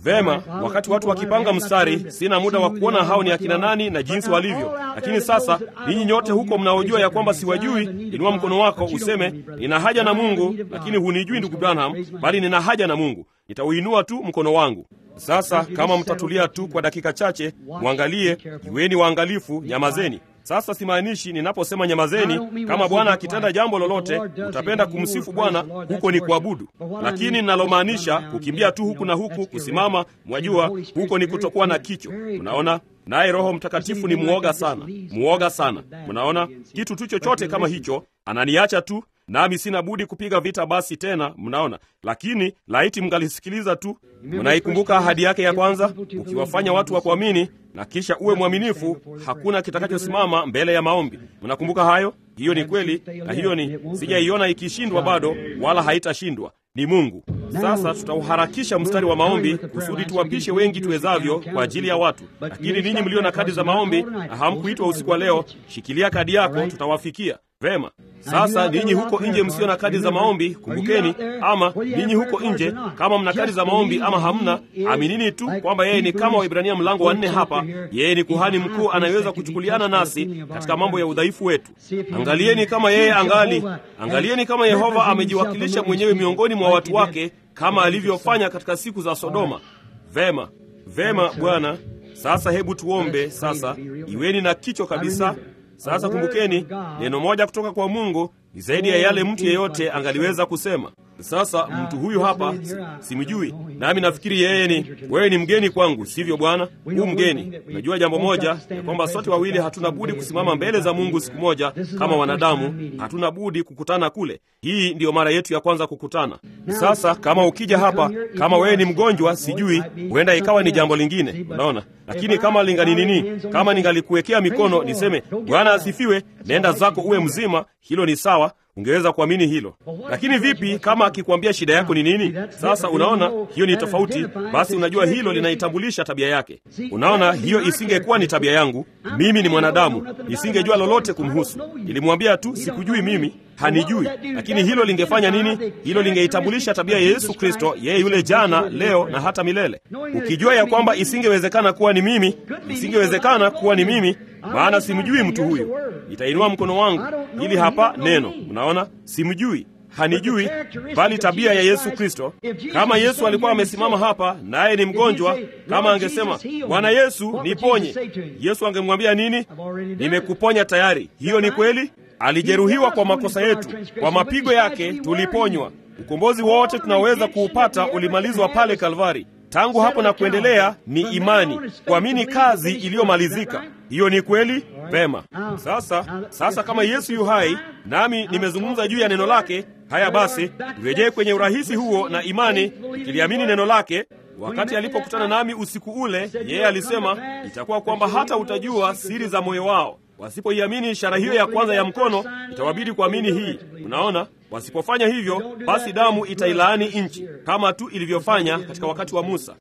Vema, wakati watu wakipanga mstari, sina muda wa kuona hao ni akina nani na jinsi walivyo. Lakini sasa ninyi nyote huko mnaojua ya kwamba siwajui, inua mkono wako useme, nina haja na Mungu, lakini hunijui ndugu Branham, bali nina haja na Mungu. Nitauinua tu mkono wangu. Sasa kama mtatulia tu kwa dakika chache, mwangalie, iweni waangalifu, nyamazeni. Sasa simaanishi ninaposema nyamazeni, kama Bwana akitenda jambo lolote utapenda kumsifu Bwana, huko ni kuabudu. Lakini ninalomaanisha kukimbia tu huku na huku, kusimama, mwajua, huko ni kutokuwa na kicho. Unaona, naye Roho Mtakatifu ni mwoga sana, mwoga sana. Mnaona, kitu tu chochote kama hicho ananiacha tu nami sina budi kupiga vita basi tena. Mnaona, lakini laiti mngalisikiliza tu. Mnaikumbuka ahadi yake ya kwanza, ukiwafanya watu wa kuamini na kisha uwe mwaminifu, hakuna kitakachosimama mbele ya maombi. Mnakumbuka hayo? Hiyo ni kweli, na hiyo ni sijaiona ikishindwa bado, wala haitashindwa. Ni Mungu. Sasa tutauharakisha mstari wa maombi kusudi tuwapishe wengi tuwezavyo kwa ajili ya watu. Lakini ninyi mlio na kadi za maombi na hamkuitwa usiku wa leo, shikilia kadi yako, tutawafikia vema. Sasa ninyi huko nje msio na kadi za maombi, kumbukeni, ama ninyi huko nje, kama mna kadi za maombi ama hamna, aminini tu kwamba yeye ni kama Waibrania mlango wa nne hapa. Yeye ni kuhani mkuu anayeweza kuchukuliana nasi katika mambo ya udhaifu wetu. Angalieni kama yeye angali, angalieni kama Yehova amejiwakilisha mwenyewe miongoni mwa watu wake kama alivyofanya katika siku za Sodoma. Vema, vema Bwana. Sasa hebu tuombe sasa, iweni na kicho kabisa. Sasa kumbukeni, neno moja kutoka kwa Mungu ni zaidi ya yale mtu yeyote angaliweza kusema. Sasa mtu huyu hapa simjui, nami nafikiri yeye ni wewe, ni mgeni kwangu, sivyo Bwana? Huu mgeni. Najua jambo moja ya kwamba sote wawili hatuna budi kusimama mbele za Mungu siku moja kama wanadamu, hatuna budi kukutana kule. Hii ndiyo mara yetu ya kwanza kukutana. Sasa kama ukija hapa, kama wewe ni mgonjwa, sijui, huenda ikawa ni jambo lingine, unaona. Lakini kama lingani nini, kama ningalikuwekea mikono niseme Bwana asifiwe, nenda zako uwe mzima, hilo ni sawa ungeweza kuamini hilo. Lakini vipi kama akikwambia shida yako ni nini? Sasa unaona, hiyo ni tofauti. Basi unajua hilo linaitambulisha tabia yake. Unaona, hiyo isingekuwa ni tabia yangu. Mimi ni mwanadamu, nisingejua lolote kumhusu. Nilimwambia tu sikujui mimi, hanijui. Lakini hilo lingefanya nini? Hilo lingeitambulisha tabia ya Yesu Kristo, yeye yule jana, leo na hata milele. Ukijua ya kwamba isingewezekana kuwa ni mimi, isingewezekana kuwa ni mimi maana simjui mtu huyu. Nitainua mkono wangu, ili hapa neno. Unaona, simjui, hanijui, bali tabia ya Yesu Kristo. Kama Yesu alikuwa amesimama hapa naye ni mgonjwa, kama angesema Bwana Yesu niponye, Yesu angemwambia nini? Nimekuponya tayari. Hiyo ni kweli. Alijeruhiwa kwa makosa yetu, kwa mapigo yake tuliponywa. Ukombozi wote tunaweza kuupata ulimalizwa pale Kalvari. Tangu hapo na kuendelea ni imani, kuamini kazi iliyomalizika. Hiyo ni kweli. Vema. Sasa, sasa kama Yesu yu hai nami nimezungumza juu ya neno lake, haya basi turejee kwenye urahisi huo na imani, ikiliamini neno lake. Wakati alipokutana nami usiku ule, yeye alisema itakuwa kwamba hata utajua siri za moyo wao. Wasipoiamini ishara hiyo ya kwanza ya mkono, itawabidi kuamini hii. Unaona, wasipofanya hivyo, basi damu itailaani nchi kama tu ilivyofanya katika wakati wa Musa.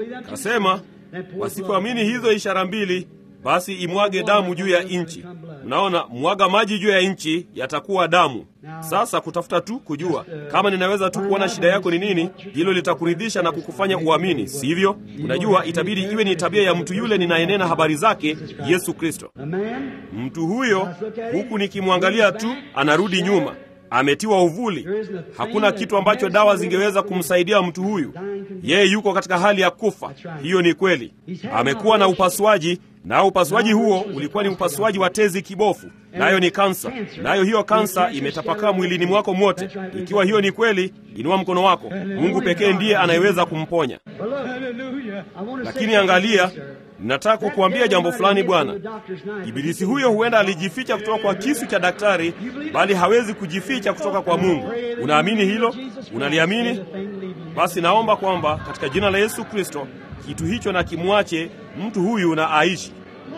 Kasema wasipoamini hizo ishara mbili, basi imwage damu juu ya nchi. Mnaona, mwaga maji juu ya nchi, yatakuwa damu. Sasa kutafuta tu kujua kama ninaweza tu kuona shida yako ni nini, hilo litakuridhisha na kukufanya uamini, sivyo? Unajua, itabidi iwe ni tabia ya mtu yule ninayenena habari zake, Yesu Kristo. Mtu huyo, huku nikimwangalia tu, anarudi nyuma, ametiwa uvuli. Hakuna kitu ambacho dawa zingeweza kumsaidia mtu huyu. Yeye yuko katika hali ya kufa. Hiyo ni kweli. Amekuwa na upasuaji nao upasuaji huo ulikuwa ni upasuaji wa tezi kibofu, nayo ni kansa. Nayo hiyo kansa imetapakaa mwilini mwako mwote. Ikiwa hiyo ni kweli, inua mkono wako. Mungu pekee ndiye anayeweza kumponya. Lakini angalia, ninataka kukuambia jambo fulani, Bwana. Ibilisi huyo huenda alijificha kutoka kwa kisu cha daktari, bali hawezi kujificha kutoka kwa Mungu. Unaamini hilo? Unaliamini? Basi naomba kwamba katika jina la Yesu Kristo kitu hicho na kimwache mtu huyu na aishi.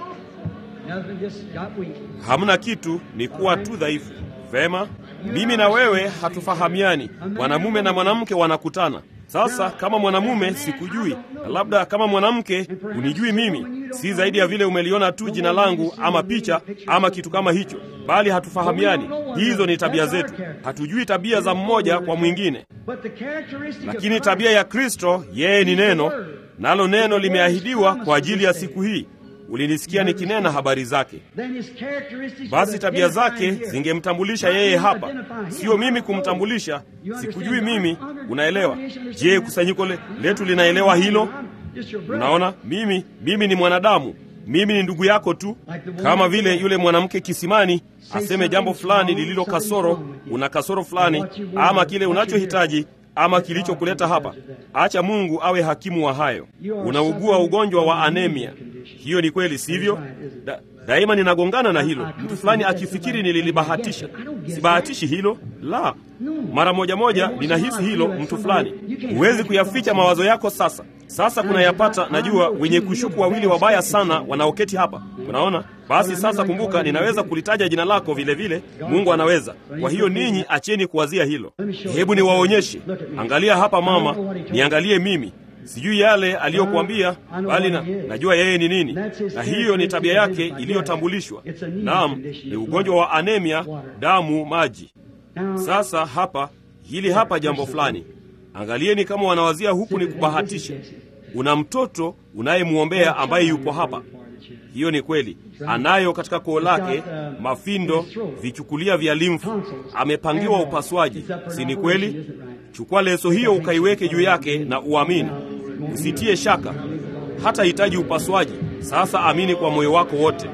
Hamna kitu, ni kuwa tu dhaifu. Vema, mimi na wewe hatufahamiani. Mwanamume na mwanamke wanakutana. Sasa kama mwanamume sikujui, na labda kama mwanamke unijui mimi, si zaidi ya vile umeliona tu jina langu ama picha ama kitu kama hicho, bali hatufahamiani. Hizo ni tabia zetu, hatujui tabia za mmoja kwa mwingine, lakini tabia ya Kristo, yeye ni neno nalo neno limeahidiwa kwa ajili ya siku hii. Ulinisikia nikinena habari zake. Basi tabia zake zingemtambulisha yeye hapa, sio mimi kumtambulisha. Sikujui mimi, unaelewa? Je, kusanyiko le, letu linaelewa hilo? Unaona, mimi mimi ni mwanadamu, mimi ni ndugu yako tu, kama vile yule mwanamke kisimani aseme jambo fulani lililo kasoro, una kasoro fulani, ama kile unachohitaji ama kilichokuleta hapa. Acha Mungu awe hakimu wa hayo. Unaugua ugonjwa wa anemia, hiyo ni kweli, sivyo? Da, daima ninagongana na hilo. Mtu fulani akifikiri nililibahatisha. Sibahatishi hilo, la. Mara moja moja ninahisi hilo. Mtu fulani, huwezi kuyaficha mawazo yako. Sasa sasa kunayapata, najua wenye kushuku wawili wabaya sana wanaoketi hapa, unaona. Basi sasa kumbuka, ninaweza kulitaja jina lako vile vile, Mungu anaweza. Kwa hiyo ninyi acheni kuwazia hilo. Hebu niwaonyeshe. Angalia hapa mama, niangalie mimi sijui yale aliyokuambia, bali na, najua yeye ni nini, na hiyo ni tabia yake iliyotambulishwa. Naam, ni ugonjwa wa anemia, damu maji. Sasa hapa, hili hapa jambo fulani, angalieni kama wanawazia huku ni kubahatisha. Una mtoto unayemwombea ambaye yupo hapa. Hiyo ni kweli, anayo katika koo lake mafindo, vichukulia vya limfu, amepangiwa upasuaji, si ni kweli? Chukua leso hiyo ukaiweke juu yake na uamini, usitie shaka. Hata hitaji upasuaji. Sasa amini kwa moyo wako wote.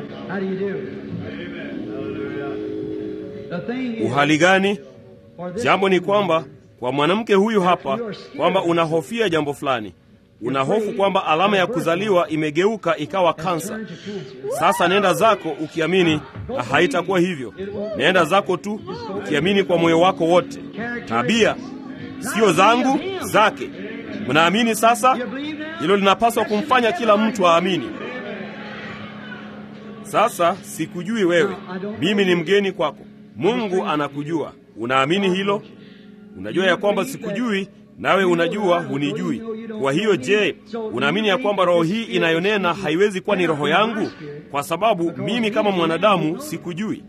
Uhali gani? Jambo ni kwamba kwa mwanamke huyu hapa, kwamba unahofia jambo fulani una hofu kwamba alama ya kuzaliwa imegeuka ikawa kansa. Sasa nenda zako ukiamini haitakuwa hivyo. Nenda zako tu ukiamini kwa moyo wako wote. Tabia sio zangu, zake. Mnaamini sasa? Hilo linapaswa kumfanya kila mtu aamini. Sasa sikujui wewe, mimi ni mgeni kwako. Mungu anakujua. Unaamini hilo? Unajua ya kwamba sikujui nawe unajua hunijui. Kwa hiyo, je, unaamini ya kwamba roho hii inayonena haiwezi kuwa ni roho yangu? Kwa sababu mimi kama mwanadamu sikujui.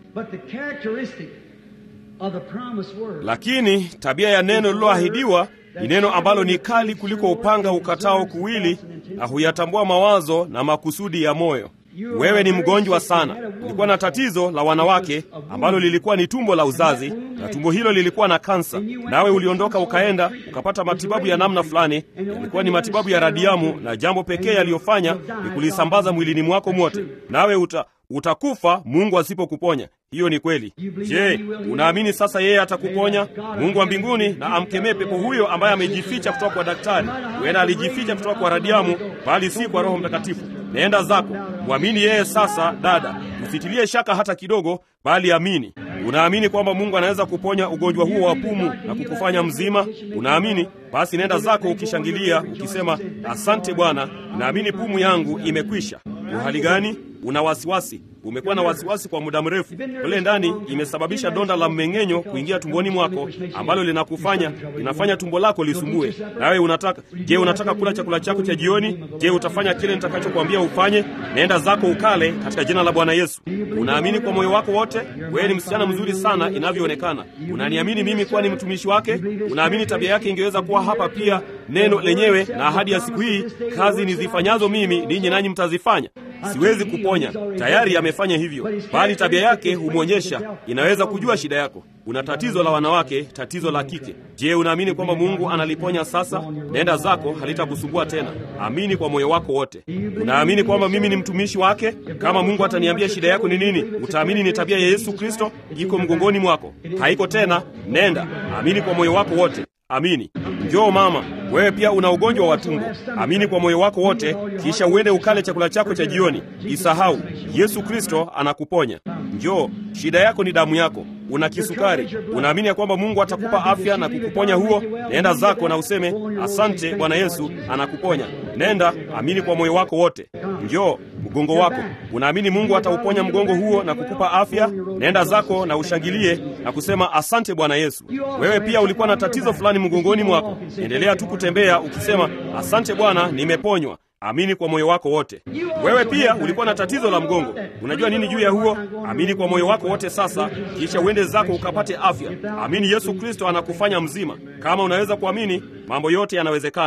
Lakini tabia ya neno lililoahidiwa ni neno ambalo ni kali kuliko upanga ukatao kuwili, na huyatambua mawazo na makusudi ya moyo. Wewe ni mgonjwa sana. Ulikuwa na tatizo la wanawake ambalo lilikuwa ni tumbo la uzazi, na tumbo hilo lilikuwa na kansa. Nawe uliondoka ukaenda ukapata matibabu ya namna fulani, yalikuwa ni matibabu ya radiamu, na jambo pekee yaliyofanya ni kulisambaza mwilini mwako mwote, nawe uta utakufa Mungu asipokuponya. Hiyo ni kweli. Je, unaamini sasa yeye atakuponya? Mungu wa mbinguni na amkemee pepo huyo ambaye amejificha kutoka kwa daktari. Huenda alijificha kutoka kwa radiamu, bali si kwa Roho Mtakatifu. Naenda zako, mwamini yeye sasa. Dada, usitilie shaka hata kidogo, bali amini. Unaamini kwamba Mungu anaweza kuponya ugonjwa huo wa pumu na kukufanya mzima? Unaamini? Basi nenda zako ukishangilia, ukisema asante Bwana, naamini pumu yangu imekwisha. Uhali gani? Una wasiwasi, umekuwa na wasiwasi kwa muda mrefu. Kule ndani imesababisha donda la mmeng'enyo kuingia tumboni mwako, ambalo linakufanya linafanya tumbo lako lisumbue. Nawe unataka je, unataka kula chakula chako cha jioni? Je, utafanya kile nitakachokwambia ufanye? Nenda zako ukale katika jina la Bwana Yesu. Unaamini kwa moyo wako wote? Wewe ni msichana mzuri sana inavyoonekana. Unaniamini mimi kuwa ni mtumishi wake? Unaamini tabia yake ingeweza kuwa hapa pia, neno lenyewe na ahadi ya siku hii, kazi nizifanyazo mimi ninyi nanyi mtazifanya. Siwezi kuponya, tayari amefanya hivyo, bali tabia yake humwonyesha. Inaweza kujua shida yako. Una tatizo la wanawake, tatizo la kike. Je, unaamini kwamba Mungu analiponya sasa? Nenda zako, halitakusumbua tena. Amini kwa moyo wako wote. Unaamini kwamba mimi ni mtumishi wake? Kama Mungu ataniambia shida yako ni nini, utaamini ni tabia ya Yesu Kristo iko mgongoni mwako, haiko tena. Nenda, amini kwa moyo wako wote. Amini. Njoo mama, wewe pia una ugonjwa wa tumbo. Amini kwa moyo wako wote, kisha uende ukale chakula chako cha jioni. Isahau, Yesu Kristo anakuponya. Njoo, shida yako ni damu yako. Una kisukari, unaamini ya kwamba Mungu atakupa afya na kukuponya huo? Nenda zako na useme asante, Bwana Yesu anakuponya. Nenda, amini kwa moyo wako wote. Njoo, mgongo wako, unaamini Mungu atauponya mgongo huo na kukupa afya? Nenda zako na ushangilie na kusema asante, Bwana Yesu. Wewe pia ulikuwa na tatizo fulani mgongoni mwako, endelea tu kutembea ukisema asante Bwana, nimeponywa. Amini kwa moyo wako wote. Wewe pia ulikuwa na tatizo la mgongo, unajua nini juu ya huo? Amini kwa moyo wako wote sasa, kisha uende zako ukapate afya. Amini Yesu Kristo anakufanya mzima. Kama unaweza kuamini, mambo yote yanawezekana.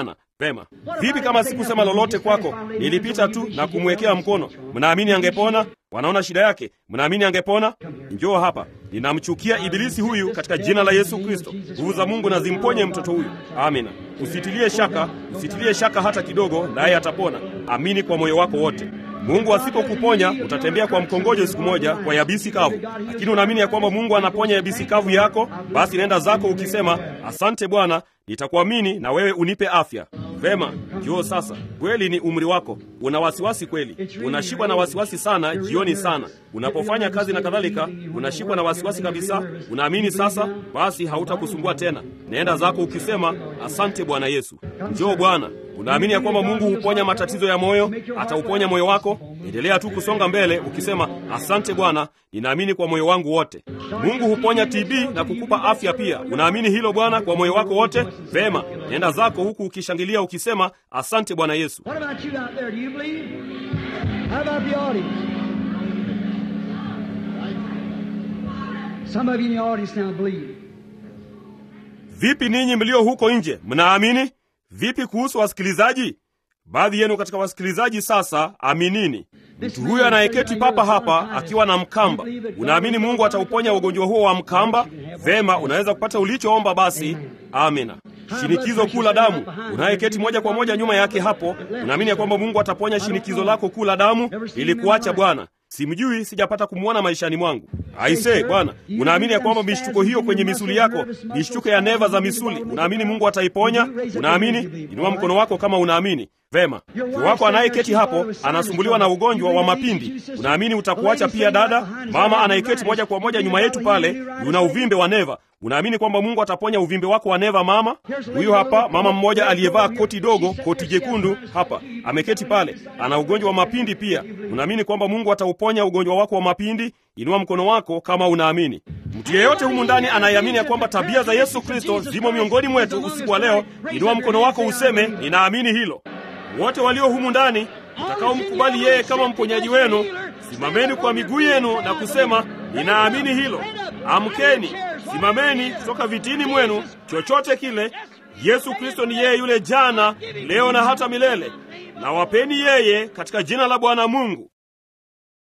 Vema, vipi kama sikusema lolote kwako, nilipita tu na kumwekea mkono? Mnaamini angepona? Wanaona shida yake, mnaamini angepona? Njoo hapa. Ninamchukia ibilisi huyu katika jina la Yesu Kristo. Nguvu za Mungu na zimponye mtoto huyu. Amina. Usitilie shaka, usitilie shaka hata kidogo, naye atapona. Amini kwa moyo wako wote. Mungu asipokuponya utatembea kwa mkongojo siku moja kwa yabisi kavu, lakini unaamini ya kwamba Mungu anaponya yabisi kavu yako, basi nenda zako ukisema, asante Bwana, nitakuamini na wewe unipe afya. Vema, njoo sasa. Kweli ni umri wako, una wasiwasi kweli, unashikwa na wasiwasi sana jioni sana, unapofanya kazi na kadhalika, unashikwa na wasiwasi kabisa. Unaamini sasa, basi hautakusumbua tena. Nenda zako ukisema, asante Bwana Yesu. Njoo Bwana. Unaamini ya kwamba Mungu huponya matatizo ya moyo, atauponya moyo wako. Endelea tu kusonga mbele ukisema, asante Bwana, ninaamini kwa moyo wangu wote. Mungu huponya TB na kukupa afya pia. Unaamini hilo Bwana kwa moyo wako wote? Vema, nenda zako huku ukishangilia ukisema, asante Bwana Yesu. What about you out there? Do you believe? How about the audience? Some of you in the audience now believe. Vipi ninyi mlio huko nje, mnaamini? Vipi kuhusu wasikilizaji? Baadhi yenu katika wasikilizaji sasa, aminini. Mtu huyo anayeketi papa hapa akiwa na mkamba, unaamini Mungu atauponya ugonjwa huo wa mkamba? Vema, unaweza kupata ulichoomba basi. Amina. Shinikizo kuu la damu, unayeketi moja kwa moja nyuma yake hapo, unaamini ya kwamba Mungu ataponya shinikizo lako kuu la damu ili kuacha Bwana? Simjui, sijapata kumwona maishani mwangu. Aise Bwana, unaamini ya kwamba mishtuko hiyo kwenye misuli yako, mishtuko ya neva za misuli, unaamini Mungu ataiponya? Unaamini? Inua mkono wako kama unaamini. Vema, mke wako anayeketi hapo anasumbuliwa na ugonjwa wa mapindi, unaamini utakuacha pia? Dada, mama anayeketi moja kwa moja nyuma yetu pale, una uvimbe wa neva, unaamini kwamba Mungu ataponya uvimbe wako wa neva? Mama huyu hapa, mama mmoja aliyevaa koti dogo, koti jekundu hapa, ameketi pale, ana ugonjwa wa mapindi pia, unaamini kwamba Mungu atauponya ugonjwa wako wa mapindi? Inua mkono wako kama unaamini. Mtu yeyote humu ndani anayeamini ya kwamba tabia za Yesu Kristo zimo miongoni mwetu usiku wa leo, inua mkono wako useme, ninaamini hilo. Wote walio humu ndani mtakaomkubali yeye kama mponyaji wenu, simameni kwa miguu yenu na kusema ninaamini hilo. Amkeni, simameni kutoka vitini mwenu, chochote kile. Yesu Kristo ni yeye yule jana, leo na hata milele, na wapeni yeye katika jina la Bwana Mungu.